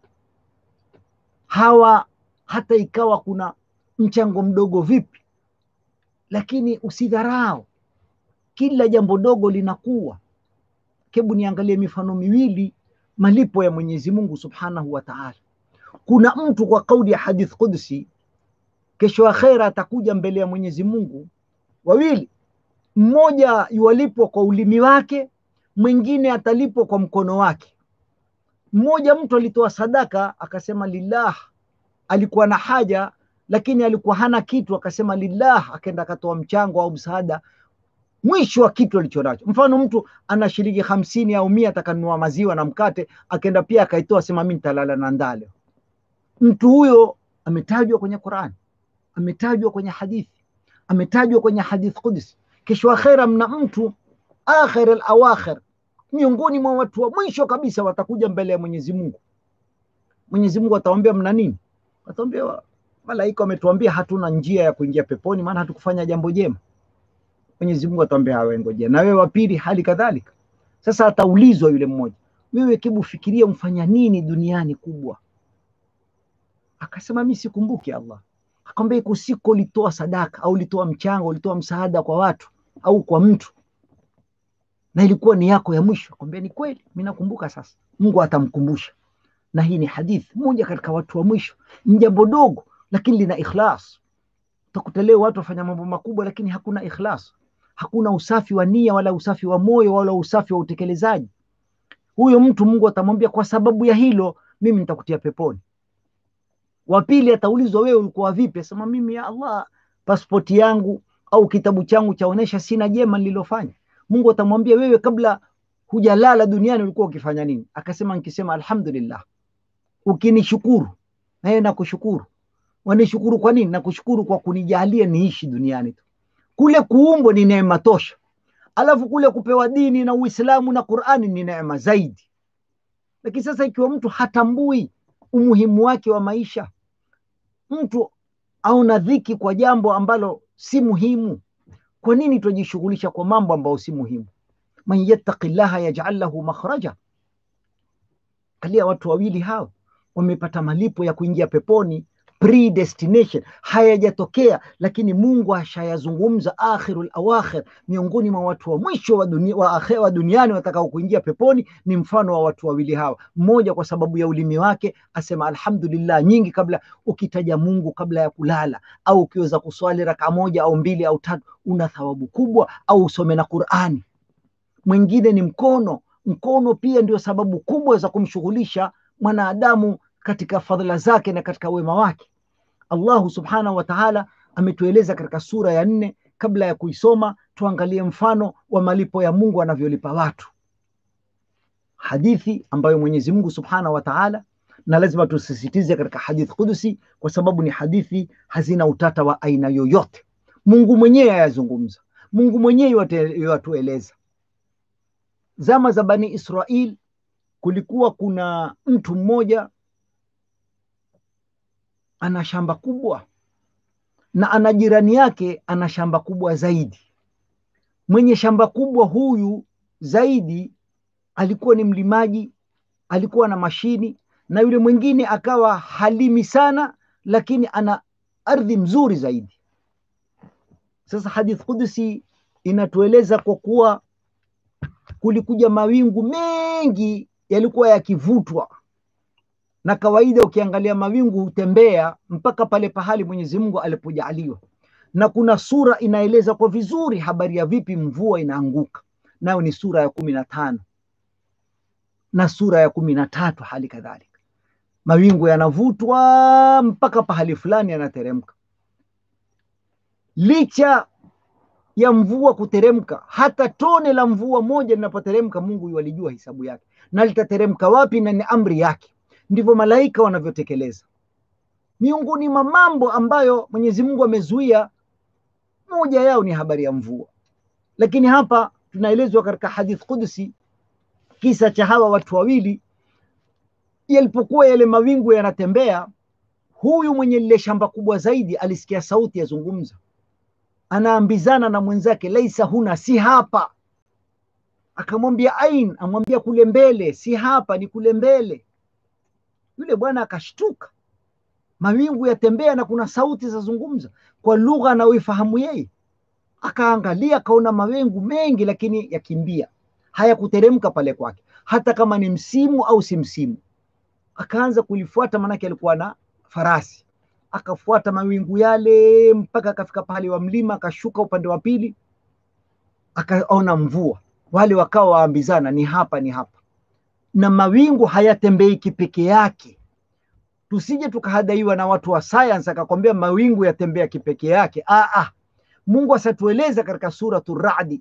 Speaker 6: hawa hata ikawa kuna mchango mdogo vipi lakini usidharau kila jambo dogo linakuwa hebu niangalie mifano miwili malipo ya mwenyezi mungu subhanahu wa taala kuna mtu kwa kauli ya hadith qudsi kesho akhera atakuja mbele ya mwenyezi mungu wawili mmoja yualipwa kwa ulimi wake mwingine atalipwa kwa mkono wake mmoja mtu alitoa sadaka akasema lillah alikuwa na haja lakini alikuwa hana kitu akasema lillah akaenda akatoa mchango au msaada mwisho wa kitu alichonacho mfano mtu ana shilingi hamsini au mia atakanunua maziwa na mkate akaenda pia akaitoa sema mi nitalala na ndale mtu huyo ametajwa kwenye qurani ametajwa kwenye hadithi ametajwa kwenye hadith qudsi kesho akhera mna mtu akhir alawakhir miongoni mwa watu wa mwisho kabisa watakuja mbele ya mwenyezi mungu mwenyezi mungu atawambia mna nini atawambia malaika wametuambia hatuna njia ya kuingia peponi maana hatukufanya jambo jema mwenyezi mungu atawambia awengojea na wewe wa pili hali kadhalika sasa ataulizwa yule mmoja wewe kibu fikiria umfanya nini duniani kubwa akasema mi sikumbuki allah akamwambia iko siku ulitoa sadaka au ulitoa mchango ulitoa msaada kwa watu au kwa mtu na ilikuwa ni yako ya mwisho akamwambia ni kweli mi nakumbuka sasa mungu atamkumbusha na hii ni hadithi moja katika watu wa mwisho ni jambo dogo lakini lina ikhlas utakuta leo watu wafanya mambo makubwa lakini hakuna ikhlas hakuna usafi wa nia wala usafi wa moyo wala usafi wa utekelezaji huyo mtu mungu atamwambia kwa sababu ya hilo mimi nitakutia peponi wa pili ataulizwa wewe ulikuwa vipi asema mimi ya allah paspoti yangu au kitabu changu chaonesha sina jema nililofanya mungu atamwambia wewe kabla hujalala duniani ulikuwa ukifanya nini akasema nikisema alhamdulillah ukinishukuru naye nakushukuru wanishukuru kwa nini nakushukuru kwa kunijalia niishi duniani tu kule kuumbwa ni neema tosha alafu kule kupewa dini na uislamu na qurani ni neema zaidi lakini sasa ikiwa mtu hatambui umuhimu wake wa maisha mtu auna dhiki kwa jambo ambalo si muhimu kwa nini twajishughulisha kwa mambo ambayo si muhimu man yattaqi llaha yajal lahu makhraja kalia watu wawili hao wamepata malipo ya kuingia peponi predestination hayajatokea lakini mungu ashayazungumza akhirul awakhir miongoni mwa watu wa mwisho wa, dunia, wa, akhe, wa duniani watakao kuingia peponi ni mfano wa watu wawili hawa mmoja kwa sababu ya ulimi wake asema alhamdulillah nyingi kabla ukitaja mungu kabla ya kulala au ukiweza kuswali raka moja au mbili au tatu una thawabu kubwa au usome na qurani mwingine ni mkono mkono pia ndio sababu kubwa za kumshughulisha mwanadamu katika fadhila zake na katika wema wake allahu subhanahu wa taala ametueleza katika sura ya nne kabla ya kuisoma tuangalie mfano wa malipo ya mungu anavyolipa watu hadithi ambayo mwenyezi mungu subhanahu wa taala na lazima tusisitize katika hadith kudusi kwa sababu ni hadithi hazina utata wa aina yoyote mungu mwenyewe ayazungumza mungu mwenyewe yatueleza zama za bani israil kulikuwa kuna mtu mmoja ana shamba kubwa na ana jirani yake ana shamba kubwa zaidi mwenye shamba kubwa huyu zaidi alikuwa ni mlimaji alikuwa na mashini na yule mwingine akawa halimi sana lakini ana ardhi mzuri zaidi sasa hadith kudusi inatueleza kwa kuwa kulikuja mawingu mengi yalikuwa yakivutwa na kawaida ukiangalia mawingu hutembea mpaka pale pahali mwenyezi mungu alipojaaliwa na kuna sura inaeleza kwa vizuri habari ya vipi mvua inaanguka nayo ni sura ya kumi na tano na sura ya kumi na tatu hali kadhalika mawingu yanavutwa mpaka pahali fulani yanateremka licha ya mvua kuteremka hata tone la mvua moja linapoteremka mungu yualijua hisabu yake na litateremka wapi na ni amri yake ndivyo malaika wanavyotekeleza miongoni mwa mambo ambayo mwenyezi mungu amezuia moja yao ni habari ya mvua lakini hapa tunaelezwa katika hadith qudsi kisa cha hawa watu wawili yalipokuwa yale mawingu yanatembea, huyu mwenye lile shamba kubwa zaidi alisikia sauti yazungumza, anaambizana na mwenzake, laisa huna, si hapa. Akamwambia ain, amwambia kule mbele, si hapa, ni kule mbele. Yule bwana akashtuka, mawingu yatembea na kuna sauti zazungumza kwa lugha anayoifahamu yeye. Akaangalia akaona mawingu mengi, lakini yakimbia, hayakuteremka pale kwake, hata kama ni msimu au si msimu. Akaanza kulifuata, maanake alikuwa na farasi. Akafuata mawingu yale mpaka akafika pahali wa mlima, akashuka upande wa pili, akaona mvua. Wale wakawa waambizana, ni hapa, ni hapa. Na mawingu hayatembei kipeke yake tusije tukahadaiwa na watu wa science akakwambia mawingu yatembea kipeke yake. Ah, ah. Mungu asatueleza katika suratu Radi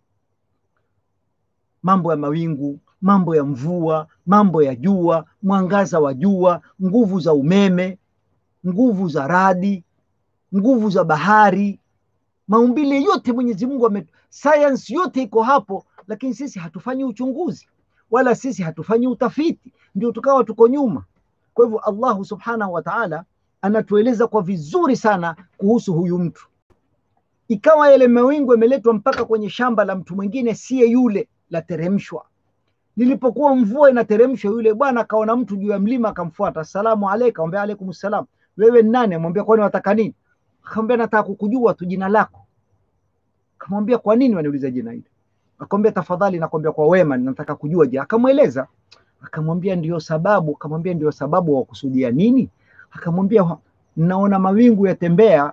Speaker 6: mambo ya mawingu, mambo ya mvua, mambo ya jua, mwangaza wa jua, nguvu za umeme, nguvu za radi, nguvu za bahari, maumbile yote Mwenyezi Mungu ame science yote iko hapo, lakini sisi hatufanyi uchunguzi wala sisi hatufanyi utafiti, ndio tukawa tuko nyuma. Kwa hivyo Allahu subhanahu wa ta'ala anatueleza kwa vizuri sana kuhusu huyu mtu. Ikawa yale mawingu yameletwa mpaka kwenye shamba la mtu mwingine, siye yule, lateremshwa. Lilipokuwa mvua inateremshwa, yule bwana akaona mtu juu ya mlima, akamfuata. Asalamu alayka, akamwambia alaykum salam. Wewe ni nani? Amwambia kwani wataka nini? Akamwambia nataka kukujua tu jina lako. Akamwambia kwa nini waniuliza jina hili? Akamwambia tafadhali, nakwambia kwa wema, nataka kujua je. Akamweleza akamwambia ndio sababu. Akamwambia ndio sababu wa kusudia nini? Akamwambia naona mawingu yatembea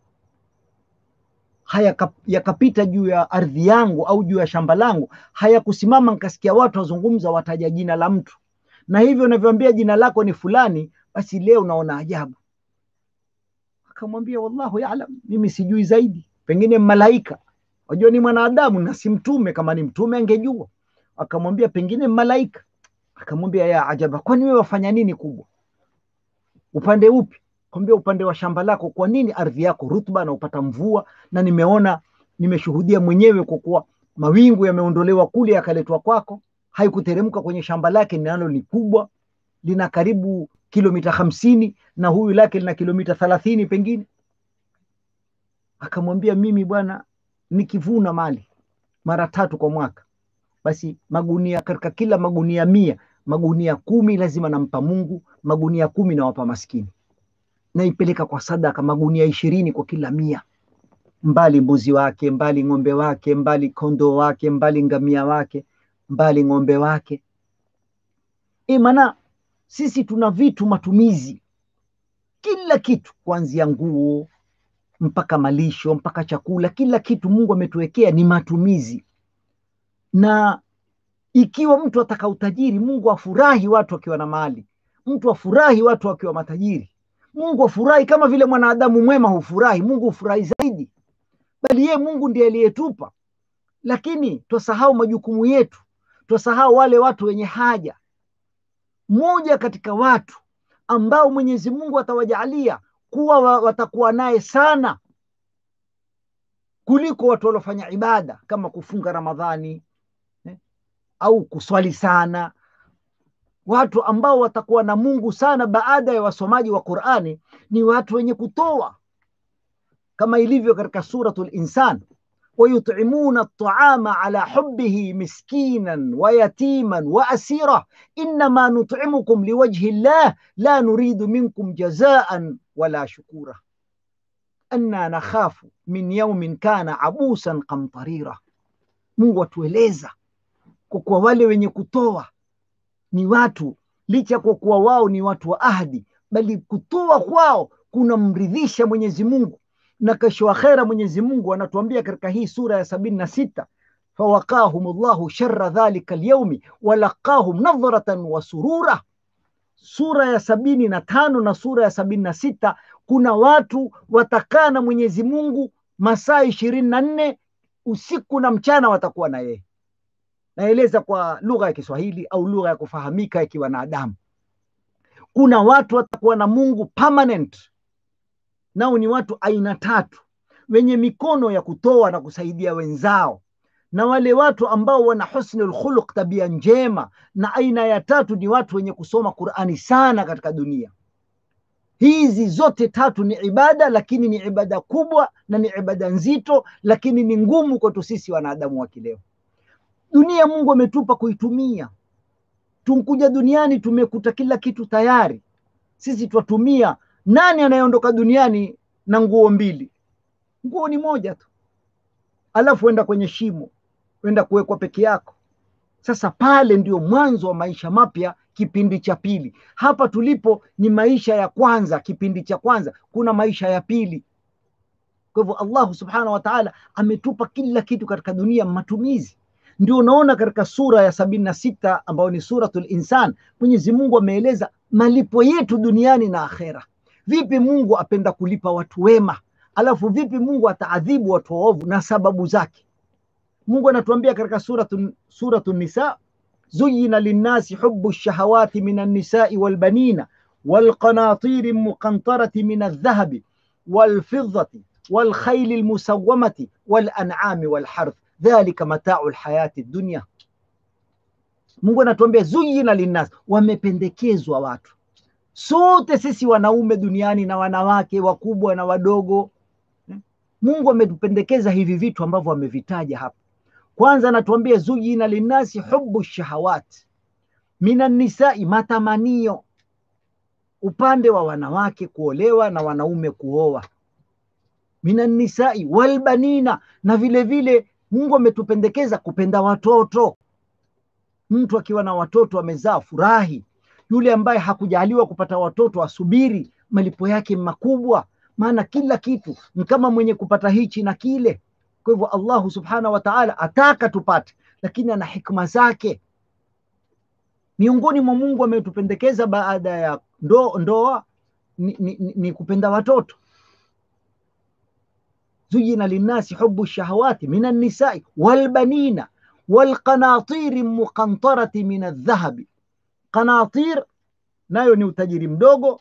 Speaker 6: haya yakapita juu ya ardhi yangu au juu ya shamba langu, hayakusimama nikasikia watu wazungumza, wataja jina la mtu, na hivyo unavyoambia jina lako ni fulani, basi leo naona ajabu. Akamwambia wallahu yaalam, mimi sijui zaidi, pengine malaika. Wajua ni mwanadamu na si mtume, kama ni mtume angejua. Akamwambia pengine malaika akamwambia ya ajaba, kwani wewe wafanya nini kubwa? Upande upi? Akamwambia upande wa shamba lako. Kwa nini ardhi yako rutba na upata mvua? Na nimeona nimeshuhudia mwenyewe kwa kuwa mawingu yameondolewa kule yakaletwa kwako, haikuteremka kwenye shamba lake, nalo ni kubwa, lina karibu kilomita hamsini na huyu lake lina kilomita thalathini pengine. Akamwambia mimi bwana, nikivuna mali mara tatu kwa mwaka basi magunia katika kila magunia mia magunia kumi lazima nampa Mungu, magunia kumi nawapa maskini, naipeleka kwa sadaka magunia ishirini kwa kila mia, mbali mbuzi wake, mbali ng'ombe wake, mbali kondoo wake, mbali ngamia wake, mbali ng'ombe wake. E, maana sisi tuna vitu matumizi, kila kitu, kuanzia nguo mpaka malisho mpaka chakula, kila kitu Mungu ametuwekea ni matumizi na ikiwa mtu ataka utajiri, Mungu afurahi watu wakiwa na mali, mtu afurahi watu wakiwa matajiri. Mungu afurahi kama vile mwanadamu mwema hufurahi, Mungu hufurahi zaidi, bali yeye Mungu ndiye aliyetupa. Lakini twasahau majukumu yetu, twasahau wale watu wenye haja. Mmoja katika watu ambao Mwenyezi Mungu atawajaalia kuwa watakuwa naye sana kuliko watu waliofanya ibada kama kufunga Ramadhani au kuswali sana, watu ambao watakuwa na Mungu sana baada ya wasomaji wa Qur'ani ni watu wenye kutoa, kama ilivyo katika suratul Insan, wayutimuna at'ama ala hubbihi miskinan wa yatiman wa asira innama nut'imukum liwajhi llah la nuridu minkum jazaan wala shukura anna nakhafu min yaumin kana abusan kamtarira. Mungu atueleza kwa kuwa wale wenye kutoa ni watu licha kwa kuwa wao ni watu wa ahadi, bali kutoa kwao kunamridhisha Mwenyezi Mungu, na kesho akhera Mwenyezi Mungu anatuambia katika hii sura ya sabini na sita fawaqahum llahu shara dhalika lyaumi walaqahum nadhratan wa surura. Sura ya sabini na tano na sura ya sabini na sita kuna watu watakaa na Mwenyezi Mungu masaa ishirini na nne usiku na mchana watakuwa na yeye. Naeleza kwa lugha ya Kiswahili au lugha ya kufahamika ya kiwanadamu. Kuna watu watakuwa na Mungu permanent, nao ni watu aina tatu, wenye mikono ya kutoa na kusaidia wenzao, na wale watu ambao wana husnul khuluq, tabia njema. Na aina ya tatu ni watu wenye kusoma Qur'ani sana katika dunia. Hizi zote tatu ni ibada, lakini ni ibada kubwa na ni ibada nzito, lakini ni ngumu kwetu sisi wanadamu wa kileo. Dunia Mungu ametupa kuitumia. Tunkuja duniani tumekuta kila kitu tayari, sisi twatumia. Nani anayeondoka duniani na nguo mbili? Nguo ni moja tu, alafu enda kwenye shimo, enda kuwekwa peke yako. Sasa pale ndio mwanzo wa maisha mapya, kipindi cha pili. Hapa tulipo ni maisha ya kwanza, kipindi cha kwanza. Kuna maisha ya pili. Kwa hivyo Allahu subhanahu wa ta'ala ametupa kila kitu katika dunia, matumizi. Ndio unaona katika sura ya sabini na sita ambayo ni suratul Insan, Mwenyezi Mungu ameeleza malipo yetu duniani na akhera. Vipi Mungu apenda kulipa watu wema, alafu vipi Mungu ataadhibu watu waovu na sababu zake. Mungu anatuambia katika suratu, suratu Nisa, zuyina linnasi hubu shahawati min annisai walbanina walqanatiri muqantarati min aldhahabi walfidati walkhaili lmusawamati walanami walharth dhalika matau lhayati dunya. Mungu anatuambia zuyina linnas, wamependekezwa watu sote sisi wanaume duniani na wanawake wakubwa na wadogo. Mungu ametupendekeza hivi vitu ambavyo amevitaja hapa. Kwanza anatuambia zuyina linnasi hubu shahawat minan nisai, matamanio upande wa wanawake kuolewa na wanaume kuoa, minan nisai walbanina, na vile vile Mungu ametupendekeza kupenda watoto. Mtu akiwa na watoto amezaa, furahi. Yule ambaye hakujaliwa kupata watoto asubiri, malipo yake makubwa, maana kila kitu ni kama mwenye kupata hichi na kile. Kwa hivyo Allahu subhanahu wa ta'ala ataka tupate, lakini ana hikma zake. Miongoni mwa Mungu ametupendekeza baada ya ndo, ndoa ni, ni, ni, ni kupenda watoto. zuyina linnasi hubu shahawati min annisai walbanina walqanatiri muqantarati min aldhahabi. Qanatir nayo ni utajiri mdogo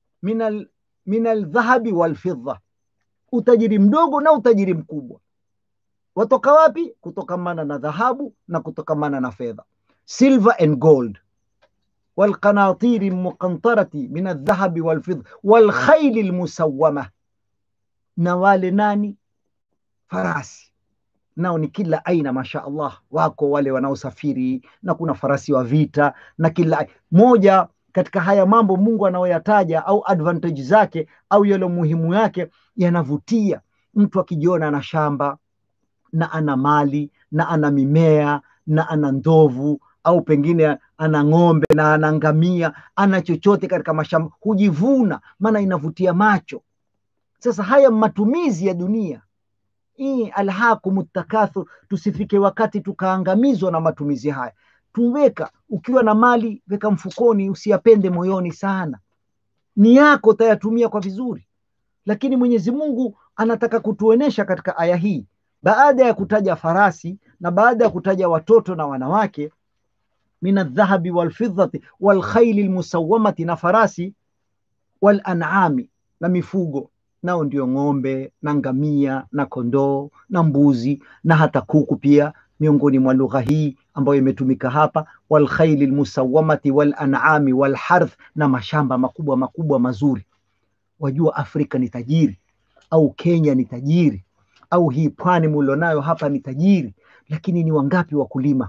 Speaker 6: min aldhahabi walfidda, utajiri mdogo na utajiri mkubwa watoka wapi? Kutokamana na dhahabu na kutokamana na fedha, silver and gold. walqanatiri muqantarati min aldhahabi walfidda walkhaili lmusawama, na wale nani? Farasi nao ni kila aina, masha Allah, wako wale wanaosafiri na kuna farasi wa vita na kila moja katika haya mambo Mungu anayoyataja au advantage zake au yale muhimu yake yanavutia mtu akijiona ana shamba na ana mali na ana mimea na ana ndovu au pengine ana ng'ombe na ana ngamia, ana chochote katika mashamba, hujivuna, maana inavutia macho. Sasa haya matumizi ya dunia hii, alhakum takathur, tusifike wakati tukaangamizwa na matumizi haya. Tuweka, ukiwa na mali weka mfukoni, usiyapende moyoni sana, ni yako utayatumia kwa vizuri. Lakini Mwenyezi Mungu anataka kutuonesha katika aya hii baada ya kutaja farasi na baada ya kutaja watoto na wanawake, min aldhahabi walfidhati walkhaili lmusawamati, na farasi, walanami, na mifugo, nao ndio ng'ombe na ngamia na kondoo na mbuzi na hata kuku pia, miongoni mwa lugha hii ambayo imetumika hapa, walkhaili lmusawamati walanami walharth, na mashamba makubwa makubwa mazuri. Wajua Afrika ni tajiri au Kenya ni tajiri au hii pwani mulionayo hapa ni tajiri, lakini ni wangapi wakulima?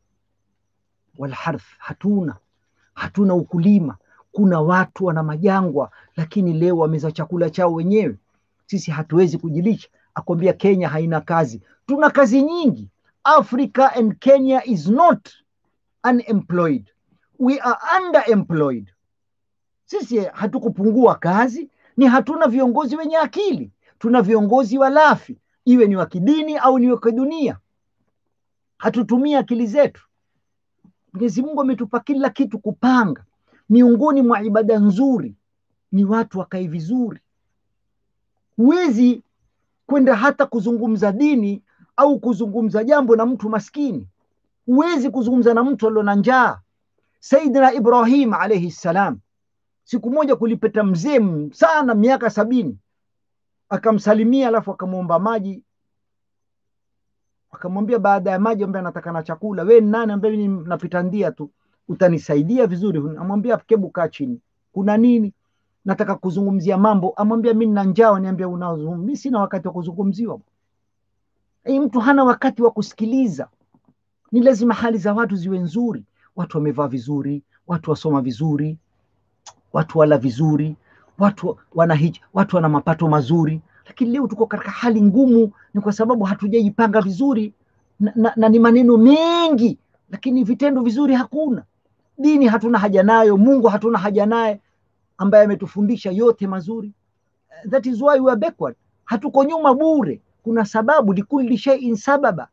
Speaker 6: Walharth, hatuna hatuna ukulima. Kuna watu wana majangwa, lakini leo wameza chakula chao wenyewe. Sisi hatuwezi kujilisha. Akwambia Kenya haina kazi, tuna kazi nyingi. Africa and Kenya is not unemployed, we are underemployed. Sisi hatukupungua kazi, ni hatuna viongozi wenye akili. Tuna viongozi walafi iwe ni wa kidini au ni wa kidunia, hatutumii akili zetu. Mwenyezi Mungu ametupa kila kitu kupanga. Miongoni mwa ibada nzuri ni watu wakae vizuri. Huwezi kwenda hata kuzungumza dini au kuzungumza jambo na mtu maskini, huwezi kuzungumza na mtu alio na njaa. Saidina Ibrahim alaihi ssalam, siku moja kulipeta mzee sana miaka sabini akamsalimia alafu akamwomba maji akamwambia baada ya maji ambaye anataka na chakula we ni nani ambaye mimi napita ndia tu utanisaidia vizuri amwambia kebu kaa chini kuna nini nataka kuzungumzia mambo amwambia mi nina njaa niambia unazungumza mi sina wakati wa kuzungumziwa Hii mtu hana wakati wa kusikiliza ni lazima hali za watu ziwe nzuri watu wamevaa vizuri watu wasoma vizuri watu wala vizuri watu wana hij, watu wana mapato mazuri lakini leo tuko katika hali ngumu ni kwa sababu hatujajipanga vizuri na, na, na ni maneno mengi lakini vitendo vizuri hakuna dini hatuna haja nayo mungu hatuna haja naye ambaye ametufundisha yote mazuri that is why we are backward hatuko nyuma bure kuna sababu likulli shay'in sababa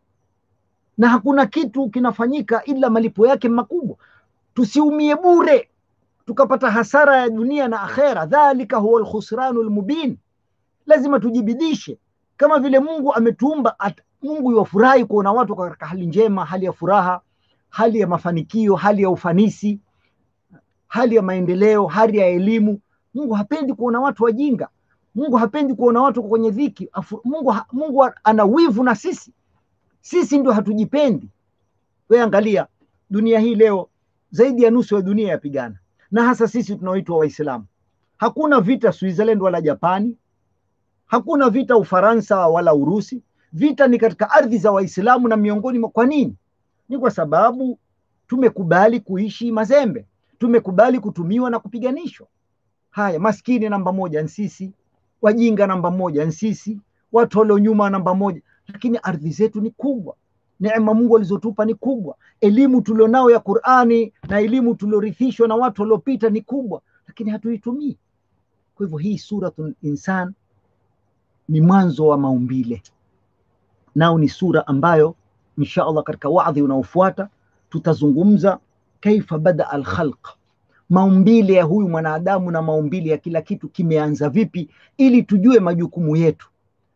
Speaker 6: na hakuna kitu kinafanyika ila malipo yake makubwa tusiumie bure tukapata hasara ya dunia na akhera dhalika huwa alkhusranu almubin lazima tujibidishe kama vile mungu ametuumba at, mungu yuwafurahi kuona watu katika hali njema hali ya furaha hali ya mafanikio hali ya ufanisi hali ya maendeleo hali ya elimu mungu hapendi kuona watu wajinga mungu hapendi kuona watu kwenye dhiki Afu, mungu, ha- mungu ana wivu na sisi sisi ndio hatujipendi we angalia dunia hii leo zaidi ya nusu ya dunia yapigana na hasa sisi tunaoitwa waislamu hakuna vita switzerland wala japani hakuna vita ufaransa wala urusi vita ni katika ardhi za waislamu na miongoni mwa kwa nini ni kwa sababu tumekubali kuishi mazembe tumekubali kutumiwa na kupiganishwa haya maskini namba moja ni sisi wajinga namba moja ni sisi watu walio nyuma namba moja lakini ardhi zetu ni kubwa neema mungu alizotupa ni kubwa elimu tulionao ya qurani na elimu tuliorithishwa na watu waliopita ni kubwa lakini hatuitumii kwa hivyo hii suratul insan ni mwanzo wa maumbile nao ni sura ambayo insha allah katika wadhi unaofuata tutazungumza kaifa bada alkhalq maumbile ya huyu mwanadamu na maumbile ya kila kitu kimeanza vipi ili tujue majukumu yetu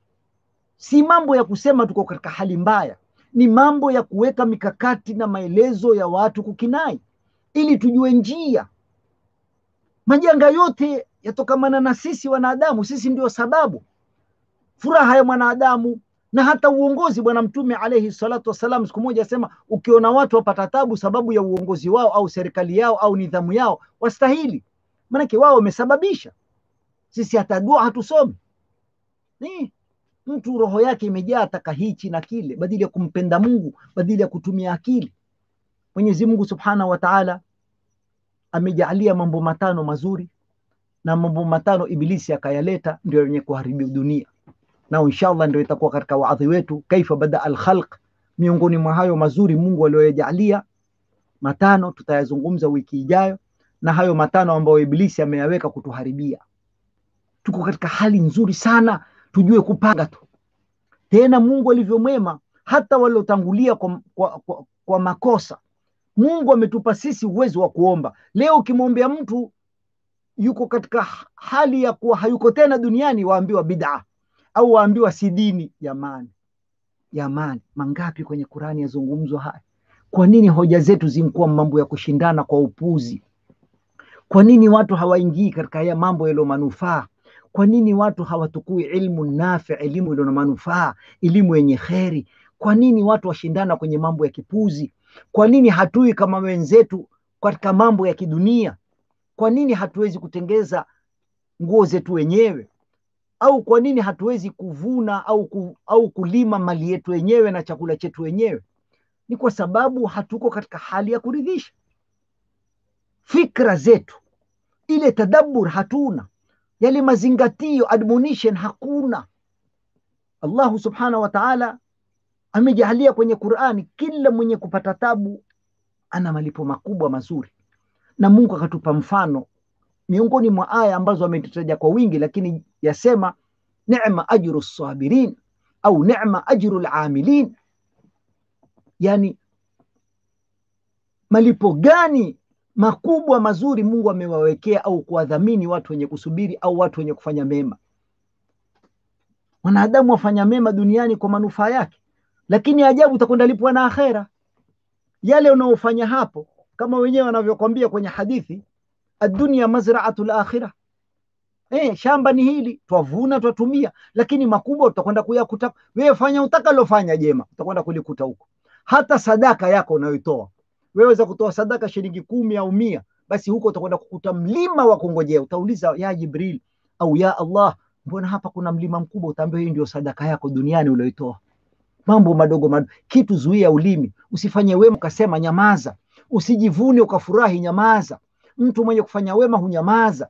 Speaker 6: si mambo ya kusema tuko katika hali mbaya ni mambo ya kuweka mikakati na maelezo ya watu kukinai ili tujue njia majanga yote yatokamana na sisi wanadamu sisi ndio sababu furaha ya mwanadamu na hata uongozi bwana mtume alaihi salatu wassalam siku moja asema ukiona watu wapata tabu sababu ya uongozi wao au serikali yao au nidhamu yao wastahili maanake wao wamesababisha sisi hata dua hatusomi ni mtu roho yake imejaa taka hichi na kile badili ya kumpenda mungu badili ya kutumia akili mwenyezi mungu subhanahu wa taala amejaalia mambo matano mazuri na mambo matano ibilisi akayaleta ndio yenye kuharibu dunia nao inshallah ndio itakuwa katika waadhi wetu kaifa bada alkhalq miongoni mwa hayo mazuri mungu aliyoyajalia matano tutayazungumza wiki ijayo na hayo matano ambayo ibilisi ameyaweka kutuharibia tuko katika hali nzuri sana tujue kupanga tu tena mungu alivyomwema hata waliotangulia kwa, kwa, kwa, kwa makosa mungu ametupa sisi uwezo wa kuomba leo ukimwombea mtu yuko katika hali ya kuwa hayuko tena duniani waambiwa bid'a au waambiwa si dini jamani jamani mangapi kwenye qurani yazungumzwa haya kwa nini hoja zetu zimkuwa mambo ya kushindana kwa upuzi kwa nini watu hawaingii katika haya mambo yaliyo manufaa kwa nini watu hawatukui ilmu nafi elimu iliyo na manufaa elimu yenye kheri kwa nini watu washindana kwenye mambo ya kipuzi kwa nini hatui kama wenzetu katika mambo ya kidunia kwa nini hatuwezi kutengeza nguo zetu wenyewe au kwa nini hatuwezi kuvuna au, ku, au kulima mali yetu wenyewe na chakula chetu wenyewe ni kwa sababu hatuko katika hali ya kuridhisha fikra zetu ile tadabur hatuna yale mazingatio admonition hakuna allahu subhanahu wa taala amejalia kwenye qurani kila mwenye kupata tabu ana malipo makubwa mazuri na mungu akatupa mfano miongoni mwa aya ambazo ametutaja kwa wingi lakini yasema nema ajru sabirin au nema ajru lamilin yani malipo gani makubwa mazuri mungu amewawekea au kuwadhamini watu wenye kusubiri au watu wenye kufanya mema mwanadamu wafanya mema duniani kwa manufaa yake lakini ajabu utakwenda lipwa na akhera yale unaofanya hapo kama wenyewe wanavyokwambia kwenye hadithi adunia mazraatu lakhira eh, shamba ni hili, twavuna twatumia, lakini makubwa utakwenda kuyakuta. Wewe fanya utakalofanya jema, utakwenda kulikuta huko. Hata sadaka yako unayoitoa wewe, weza kutoa sadaka shilingi kumi au mia, basi huko utakwenda kukuta mlima wa kungojea. Utauliza ya Jibril au ya Allah, mbona hapa kuna mlima mkubwa? Utaambiwa hii ndio sadaka yako duniani ulioitoa. Mambo madogo madogo, kitu zuia ulimi, usifanye wema ukasema nyamaza, usijivune ukafurahi, nyamaza. Mtu mwenye kufanya wema hunyamaza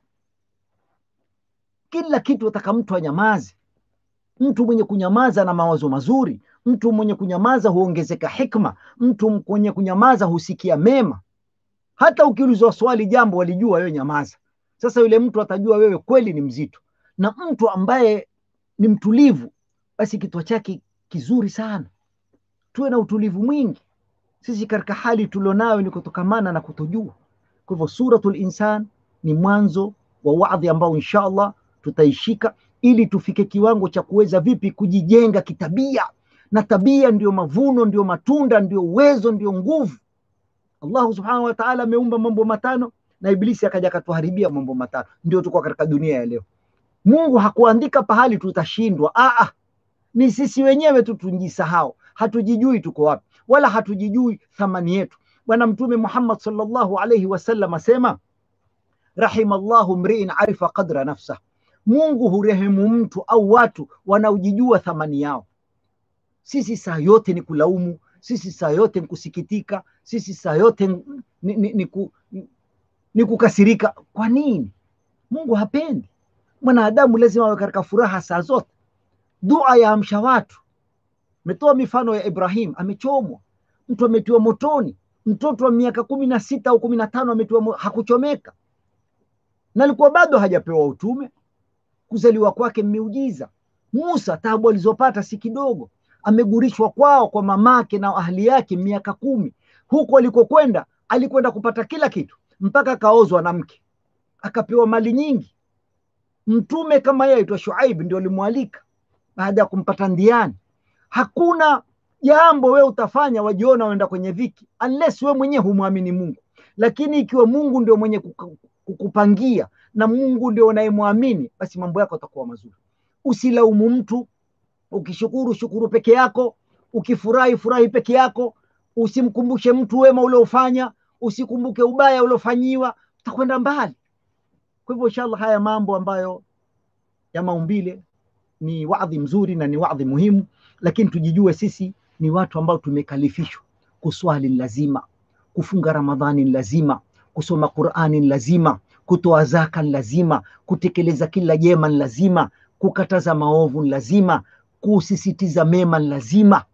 Speaker 6: kila kitu ataka mtu anyamaze. Mtu mwenye kunyamaza na mawazo mazuri, mtu mwenye kunyamaza huongezeka hikma, mtu mwenye kunyamaza husikia mema. Hata ukiulizwa swali jambo walijua, wewe nyamaza. Sasa yule mtu atajua wewe kweli ni mzito, na mtu ambaye ni mtulivu, basi kichwa chake kizuri sana. Tuwe na utulivu mwingi. Sisi katika hali tulionayo ni kutokamana na kutojua. Kwa hivyo Suratul Insan ni mwanzo wa wadhi ambao insha Allah tutaishika ili tufike kiwango cha kuweza vipi kujijenga kitabia, na tabia ndio mavuno, ndio matunda, ndio uwezo, ndio nguvu. Allahu subhanahu wa ta'ala ameumba mambo matano na Iblisi akaja akatuharibia mambo matano, ndio tuko katika dunia ya leo. Mungu hakuandika pahali tutashindwa. Aa, ni sisi wenyewe tu tunjisahau, hatujijui tuko wapi, wala hatujijui thamani yetu. Bwana Mtume Muhammad sallallahu alayhi wasallam asema, rahimallahu mriin arifa qadra nafsah Mungu hurehemu mtu au watu wanaojijua thamani yao. Sisi saa yote ni kulaumu, sisi saa yote ni kusikitika, sisi saa yote ni, ni, ni, ni, ku, ni, ni kukasirika. Kwa nini? Mungu hapendi. Mwanadamu lazima awe katika furaha saa zote. Dua ya amsha watu. Metoa mifano ya Ibrahim, amechomwa, mtu ametiwa motoni, mtoto wa miaka kumi na sita au kumi na tano ametiwa, hakuchomeka na alikuwa bado hajapewa utume kuzaliwa kwake mmeujiza. Musa tabu alizopata si kidogo, amegurishwa kwao kwa mamake na ahli yake miaka kumi. Huko alikokwenda alikwenda kupata kila kitu, mpaka akaozwa na mke, akapewa mali nyingi. Mtume kama yeye aitwa Shuaib ndio alimwalika baada ya kumpata ndiani. Hakuna jambo wewe utafanya wajiona uenda kwenye viki unless wewe mwenyewe humwamini Mungu, lakini ikiwa Mungu ndio mwenye kukupangia na Mungu ndio unayemwamini, basi mambo yako yatakuwa mazuri. Usilaumu mtu, ukishukuru shukuru peke yako, ukifurahi furahi peke yako, usimkumbushe mtu wema uliofanya, usikumbuke ubaya uliofanyiwa, utakwenda mbali. Kwa hivyo inshallah, haya mambo ambayo ya maumbile ni wadhi mzuri na ni wadhi muhimu, lakini tujijue sisi ni watu ambao tumekalifishwa kuswali lazima, kufunga Ramadhani lazima, kusoma Qur'ani lazima, kutoa zaka lazima, kutekeleza kila jema lazima, kukataza maovu lazima, kusisitiza mema lazima.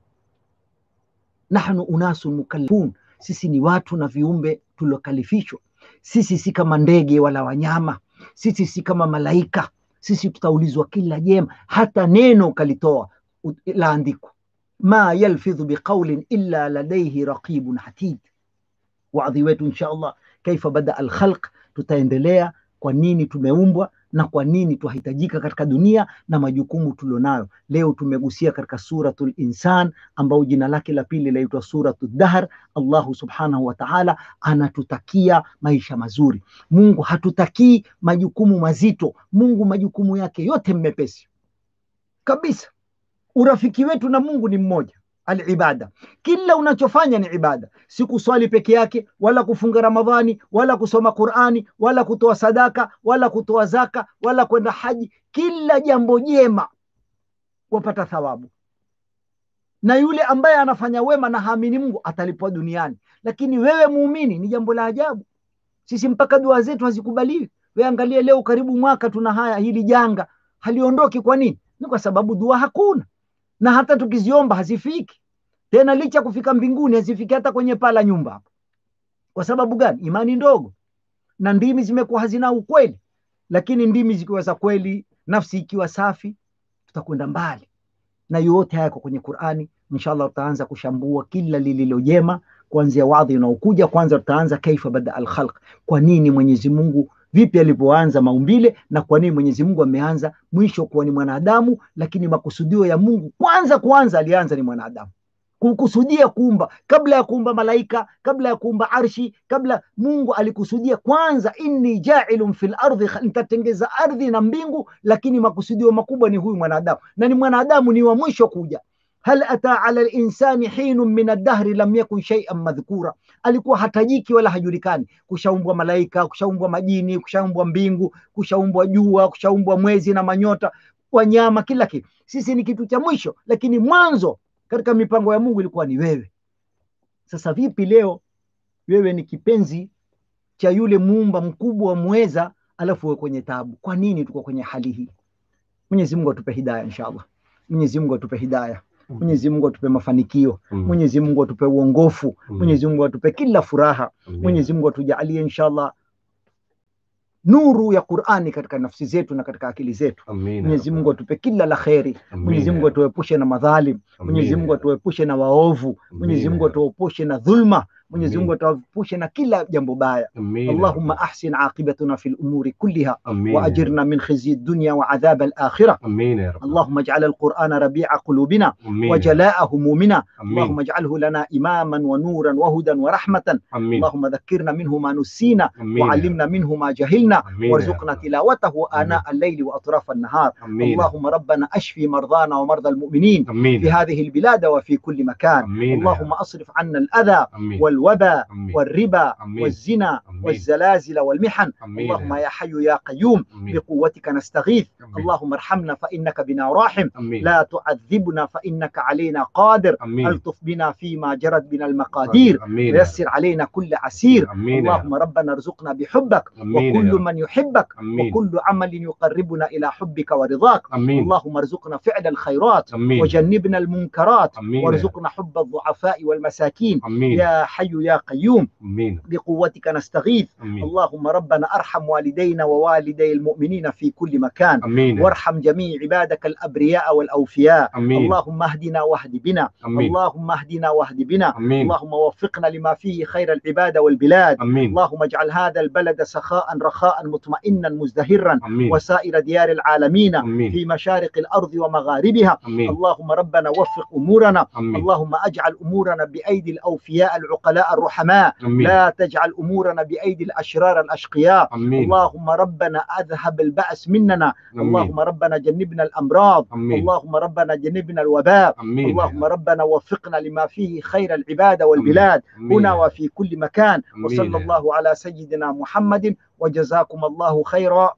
Speaker 6: Nahnu unasun mukallafun, sisi ni watu na viumbe tuliokalifishwa. Sisi si kama ndege wala wanyama, sisi si kama malaika. Sisi tutaulizwa kila jema, hata neno ukalitoa laandikwa, ma yalfidhu biqaulin illa ladaihi raqibun atid. Wadhi wetu insha Allah, kaifa bada alkhalq tutaendelea kwa nini tumeumbwa na kwa nini twahitajika katika dunia na majukumu tulionayo. Leo tumegusia katika suratul Insan ambao jina lake la pili laitwa suratul Dahr. Allahu subhanahu wa ta'ala anatutakia maisha mazuri. Mungu hatutakii majukumu mazito. Mungu majukumu yake yote mmepesi kabisa. Urafiki wetu na Mungu ni mmoja alibada. Kila unachofanya ni ibada, si kuswali peke yake, wala kufunga Ramadhani, wala kusoma Qurani, wala kutoa sadaka, wala kutoa zaka, wala kwenda haji. Kila jambo jema wapata thawabu, na yule ambaye anafanya wema na haamini Mungu atalipwa duniani. Lakini wewe muumini, ni jambo la ajabu, sisi mpaka dua zetu hazikubaliwi. Wewe angalie leo, karibu mwaka tuna haya, hili janga haliondoki. Kwa nini? Ni kwa sababu dua hakuna na hata tukiziomba hazifiki tena, licha kufika mbinguni hazifiki hata kwenye paa la nyumba hapo. Kwa sababu gani? Imani ndogo na ndimi zimekuwa hazina ukweli. Lakini ndimi zikiwa za kweli, nafsi ikiwa safi, tutakwenda mbali. Na yote haya yako kwenye Qur'ani. Inshallah tutaanza kushambua kila lililo jema kuanzia wadhi unaokuja. Kwanza tutaanza kaifa bada alkhalq, kwa nini Mwenyezi Mungu vipi alivyoanza maumbile na kwa nini Mwenyezi Mungu ameanza mwisho kuwa ni mwanadamu, lakini makusudio ya Mungu kwanza kwanza alianza ni mwanadamu. kukusudia kuumba kabla ya kuumba malaika kabla ya kuumba arshi kabla mungu alikusudia kwanza inni jailun fil ardhi nitatengeza ardhi na mbingu lakini makusudio makubwa ni huyu mwanadamu na ni mwanadamu ni wa mwisho kuja hal ata ala linsani hinun min addahri lam yakun shaian madhkura alikuwa hatajiki wala hajulikani kushaumbwa malaika kushaumbwa majini kushaumbwa mbingu kushaumbwa jua kushaumbwa mwezi na manyota wanyama kila kitu sisi ni kitu cha mwisho lakini mwanzo katika mipango ya mungu ilikuwa ni wewe sasa vipi leo wewe ni kipenzi cha yule muumba mkubwa mweza alafu wewe kwenye tabu kwa nini tuko kwenye hali hii mwenyezi mungu atupe hidaya inshallah mwenyezi mungu atupe hidaya mwenyezi mungu atupe mafanikio
Speaker 5: Mm.
Speaker 6: mwenyezi mungu atupe uongofu
Speaker 5: Mm.
Speaker 6: mwenyezi mungu atupe kila furaha
Speaker 5: Amin.
Speaker 6: mwenyezi mungu atujalie inshallah nuru ya qurani katika nafsi zetu na katika akili zetu
Speaker 5: Amin.
Speaker 6: mwenyezi mungu atupe kila la kheri
Speaker 5: Amin.
Speaker 6: mwenyezi mungu atuepushe na madhalim
Speaker 5: Amin.
Speaker 6: mwenyezi mungu atuepushe na waovu mwenyezi mungu atuepushe na dhulma mwenyezi
Speaker 5: Amin.
Speaker 6: mungu atuepushe na kila jambo baya
Speaker 5: Amin.
Speaker 6: اللهم أحسن عاقبتنا في الأمور كلها
Speaker 5: Amin.
Speaker 6: وأجرنا من خزي الدنيا وعذاب الآخرة
Speaker 5: Amin ya Rabb.
Speaker 6: اللهم اجعل القرآن ربيع قلوبنا
Speaker 5: Amin.
Speaker 6: وجلاء همومنا
Speaker 5: Amin.
Speaker 6: اللهم اجعله لنا إماما ونورا وهدى ورحمة
Speaker 5: Amin.
Speaker 6: اللهم ذكرنا منه ما نسينا
Speaker 5: Amin.
Speaker 6: وعلمنا منه ما جهلنا
Speaker 5: Amin.
Speaker 6: وارزقنا تلاوته آناء الليل وأطراف النهار
Speaker 5: Amin.
Speaker 6: اللهم ربنا أشفي مرضانا ومرضى المؤمنين
Speaker 5: Amin.
Speaker 6: في هذه البلاد وفي كل مكان
Speaker 5: Amin.
Speaker 6: اللهم أصرف عنا الأذى
Speaker 5: Amin.
Speaker 6: والوبا
Speaker 5: Amin.
Speaker 6: والربا
Speaker 5: Amin.
Speaker 6: والزنا
Speaker 5: Amin.
Speaker 6: والزلازل والمحن
Speaker 5: Amin.
Speaker 6: اللهم يا حي يا قيوم
Speaker 5: Amin.
Speaker 6: بقوتك نستغيث
Speaker 5: Amin.
Speaker 6: اللهم ارحمنا فإنك بنا راحم
Speaker 5: Amin.
Speaker 6: لا تعذبنا فإنك علينا قادر
Speaker 5: Amin.
Speaker 6: ألطف بنا فيما جرت بنا المقادير
Speaker 5: Amin.
Speaker 6: ويسر علينا كل عسير
Speaker 5: Amin.
Speaker 6: اللهم ربنا ارزقنا بحبك
Speaker 5: Amin. يا
Speaker 6: وكل
Speaker 5: رب.
Speaker 6: من يحبك
Speaker 5: Amin.
Speaker 6: وكل عمل يقربنا إلى حبك ورضاك
Speaker 5: Amin.
Speaker 6: اللهم ارزقنا فعل الخيرات
Speaker 5: Amin.
Speaker 6: وجنبنا المنكرات
Speaker 5: Amin.
Speaker 6: وارزقنا حب الضعفاء والمساكين
Speaker 5: Amin.
Speaker 6: يا حي يا قيوم
Speaker 5: Amin.
Speaker 6: بقوتك نستغيث
Speaker 5: Amin.
Speaker 6: اللهم ربنا ارحم والدينا ووالدي المؤمنين في كل مكان
Speaker 5: Amin.
Speaker 6: وارحم جميع عبادك الابرياء والاوفياء
Speaker 5: Amin.
Speaker 6: اللهم اهدنا واهد بنا
Speaker 5: Amin.
Speaker 6: اللهم اهدنا واهد بنا
Speaker 5: Amin.
Speaker 6: اللهم وفقنا لما فيه خير العباد والبلاد
Speaker 5: Amin.
Speaker 6: اللهم اجعل هذا البلد سخاء رخاء مطمئنا مزدهرا
Speaker 5: Amin.
Speaker 6: وسائر ديار العالمين
Speaker 5: Amin.
Speaker 6: في مشارق الارض ومغاربها
Speaker 5: Amin.
Speaker 6: اللهم ربنا وفق امورنا
Speaker 5: Amin.
Speaker 6: اللهم اجعل امورنا بايدي الاوفياء العقلاء الرحماء
Speaker 5: Amin.
Speaker 6: لا تجعل امورنا بايدي الاشرار الاشقياء
Speaker 5: Amin.
Speaker 6: اللهم ربنا اذهب الباس مننا
Speaker 5: Amin.
Speaker 6: اللهم ربنا جنبنا الامراض
Speaker 5: Amin.
Speaker 6: اللهم ربنا جنبنا الوباء
Speaker 5: Amin.
Speaker 6: اللهم ربنا وفقنا لما فيه خير العباد والبلاد
Speaker 5: Amin.
Speaker 6: هنا وفي كل مكان
Speaker 5: Amin.
Speaker 6: وصلى الله على سيدنا محمد وجزاكم الله خيرا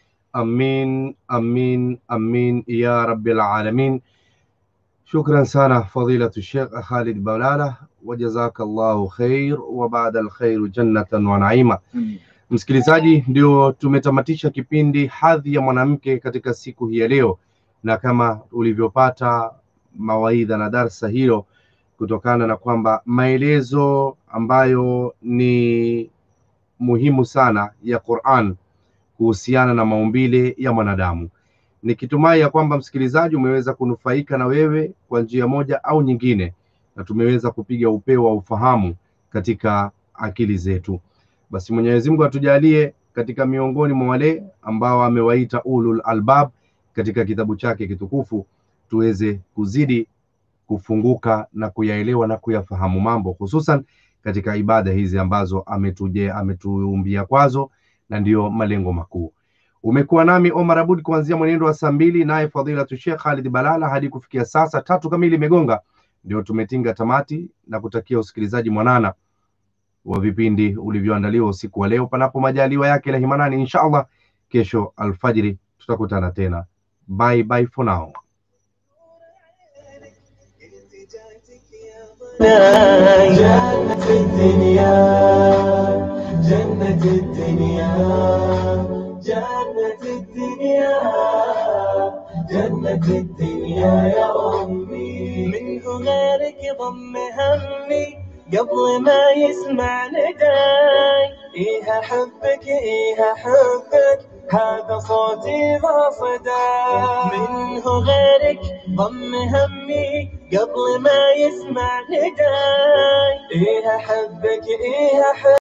Speaker 5: Amin, amin, amin ya rabbil alamin. Shukran sana fadilatu Sheikh Khalid Balala, wajazakallahu khair wa baada alkhairu jannatan wa naima. Msikilizaji, ndio tumetamatisha kipindi hadhi ya mwanamke katika siku hii ya leo, na kama ulivyopata mawaidha na darsa hilo, kutokana na kwamba maelezo ambayo ni muhimu sana ya Qur'an kuhusiana na maumbile ya mwanadamu. Nikitumai ya kwamba msikilizaji umeweza kunufaika na wewe kwa njia moja au nyingine, na tumeweza kupiga upeo wa ufahamu katika akili zetu. Basi Mwenyezi Mungu atujalie katika miongoni mwa wale ambao amewaita ulul albab katika kitabu chake kitukufu, tuweze kuzidi kufunguka na kuyaelewa na kuyafahamu mambo, hususan katika ibada hizi ambazo ametuje ametuumbia kwazo na ndiyo malengo makuu. Umekuwa nami Omar Abud kuanzia mwenendo wa saa mbili, naye fadhilatu Sheikh Khalid Balala hadi kufikia sasa tatu kamili imegonga, ndio tumetinga tamati na kutakia usikilizaji mwanana wa vipindi ulivyoandaliwa usiku wa leo, panapo majaliwa yake la himanani, insha Allah. Kesho alfajiri tutakutana tena. Bye bye for now.
Speaker 4: جنة الدنيا جنة الدنيا جنة الدنيا جنة الدنيا يا أمي منه غيرك ضم همي قبل ما يسمع نداي إيه أحبك إيه أحبك هذا صوتي ذا صداي منه غيرك ضم همي قبل ما يسمع نداي إيه أحبك إيه أحبك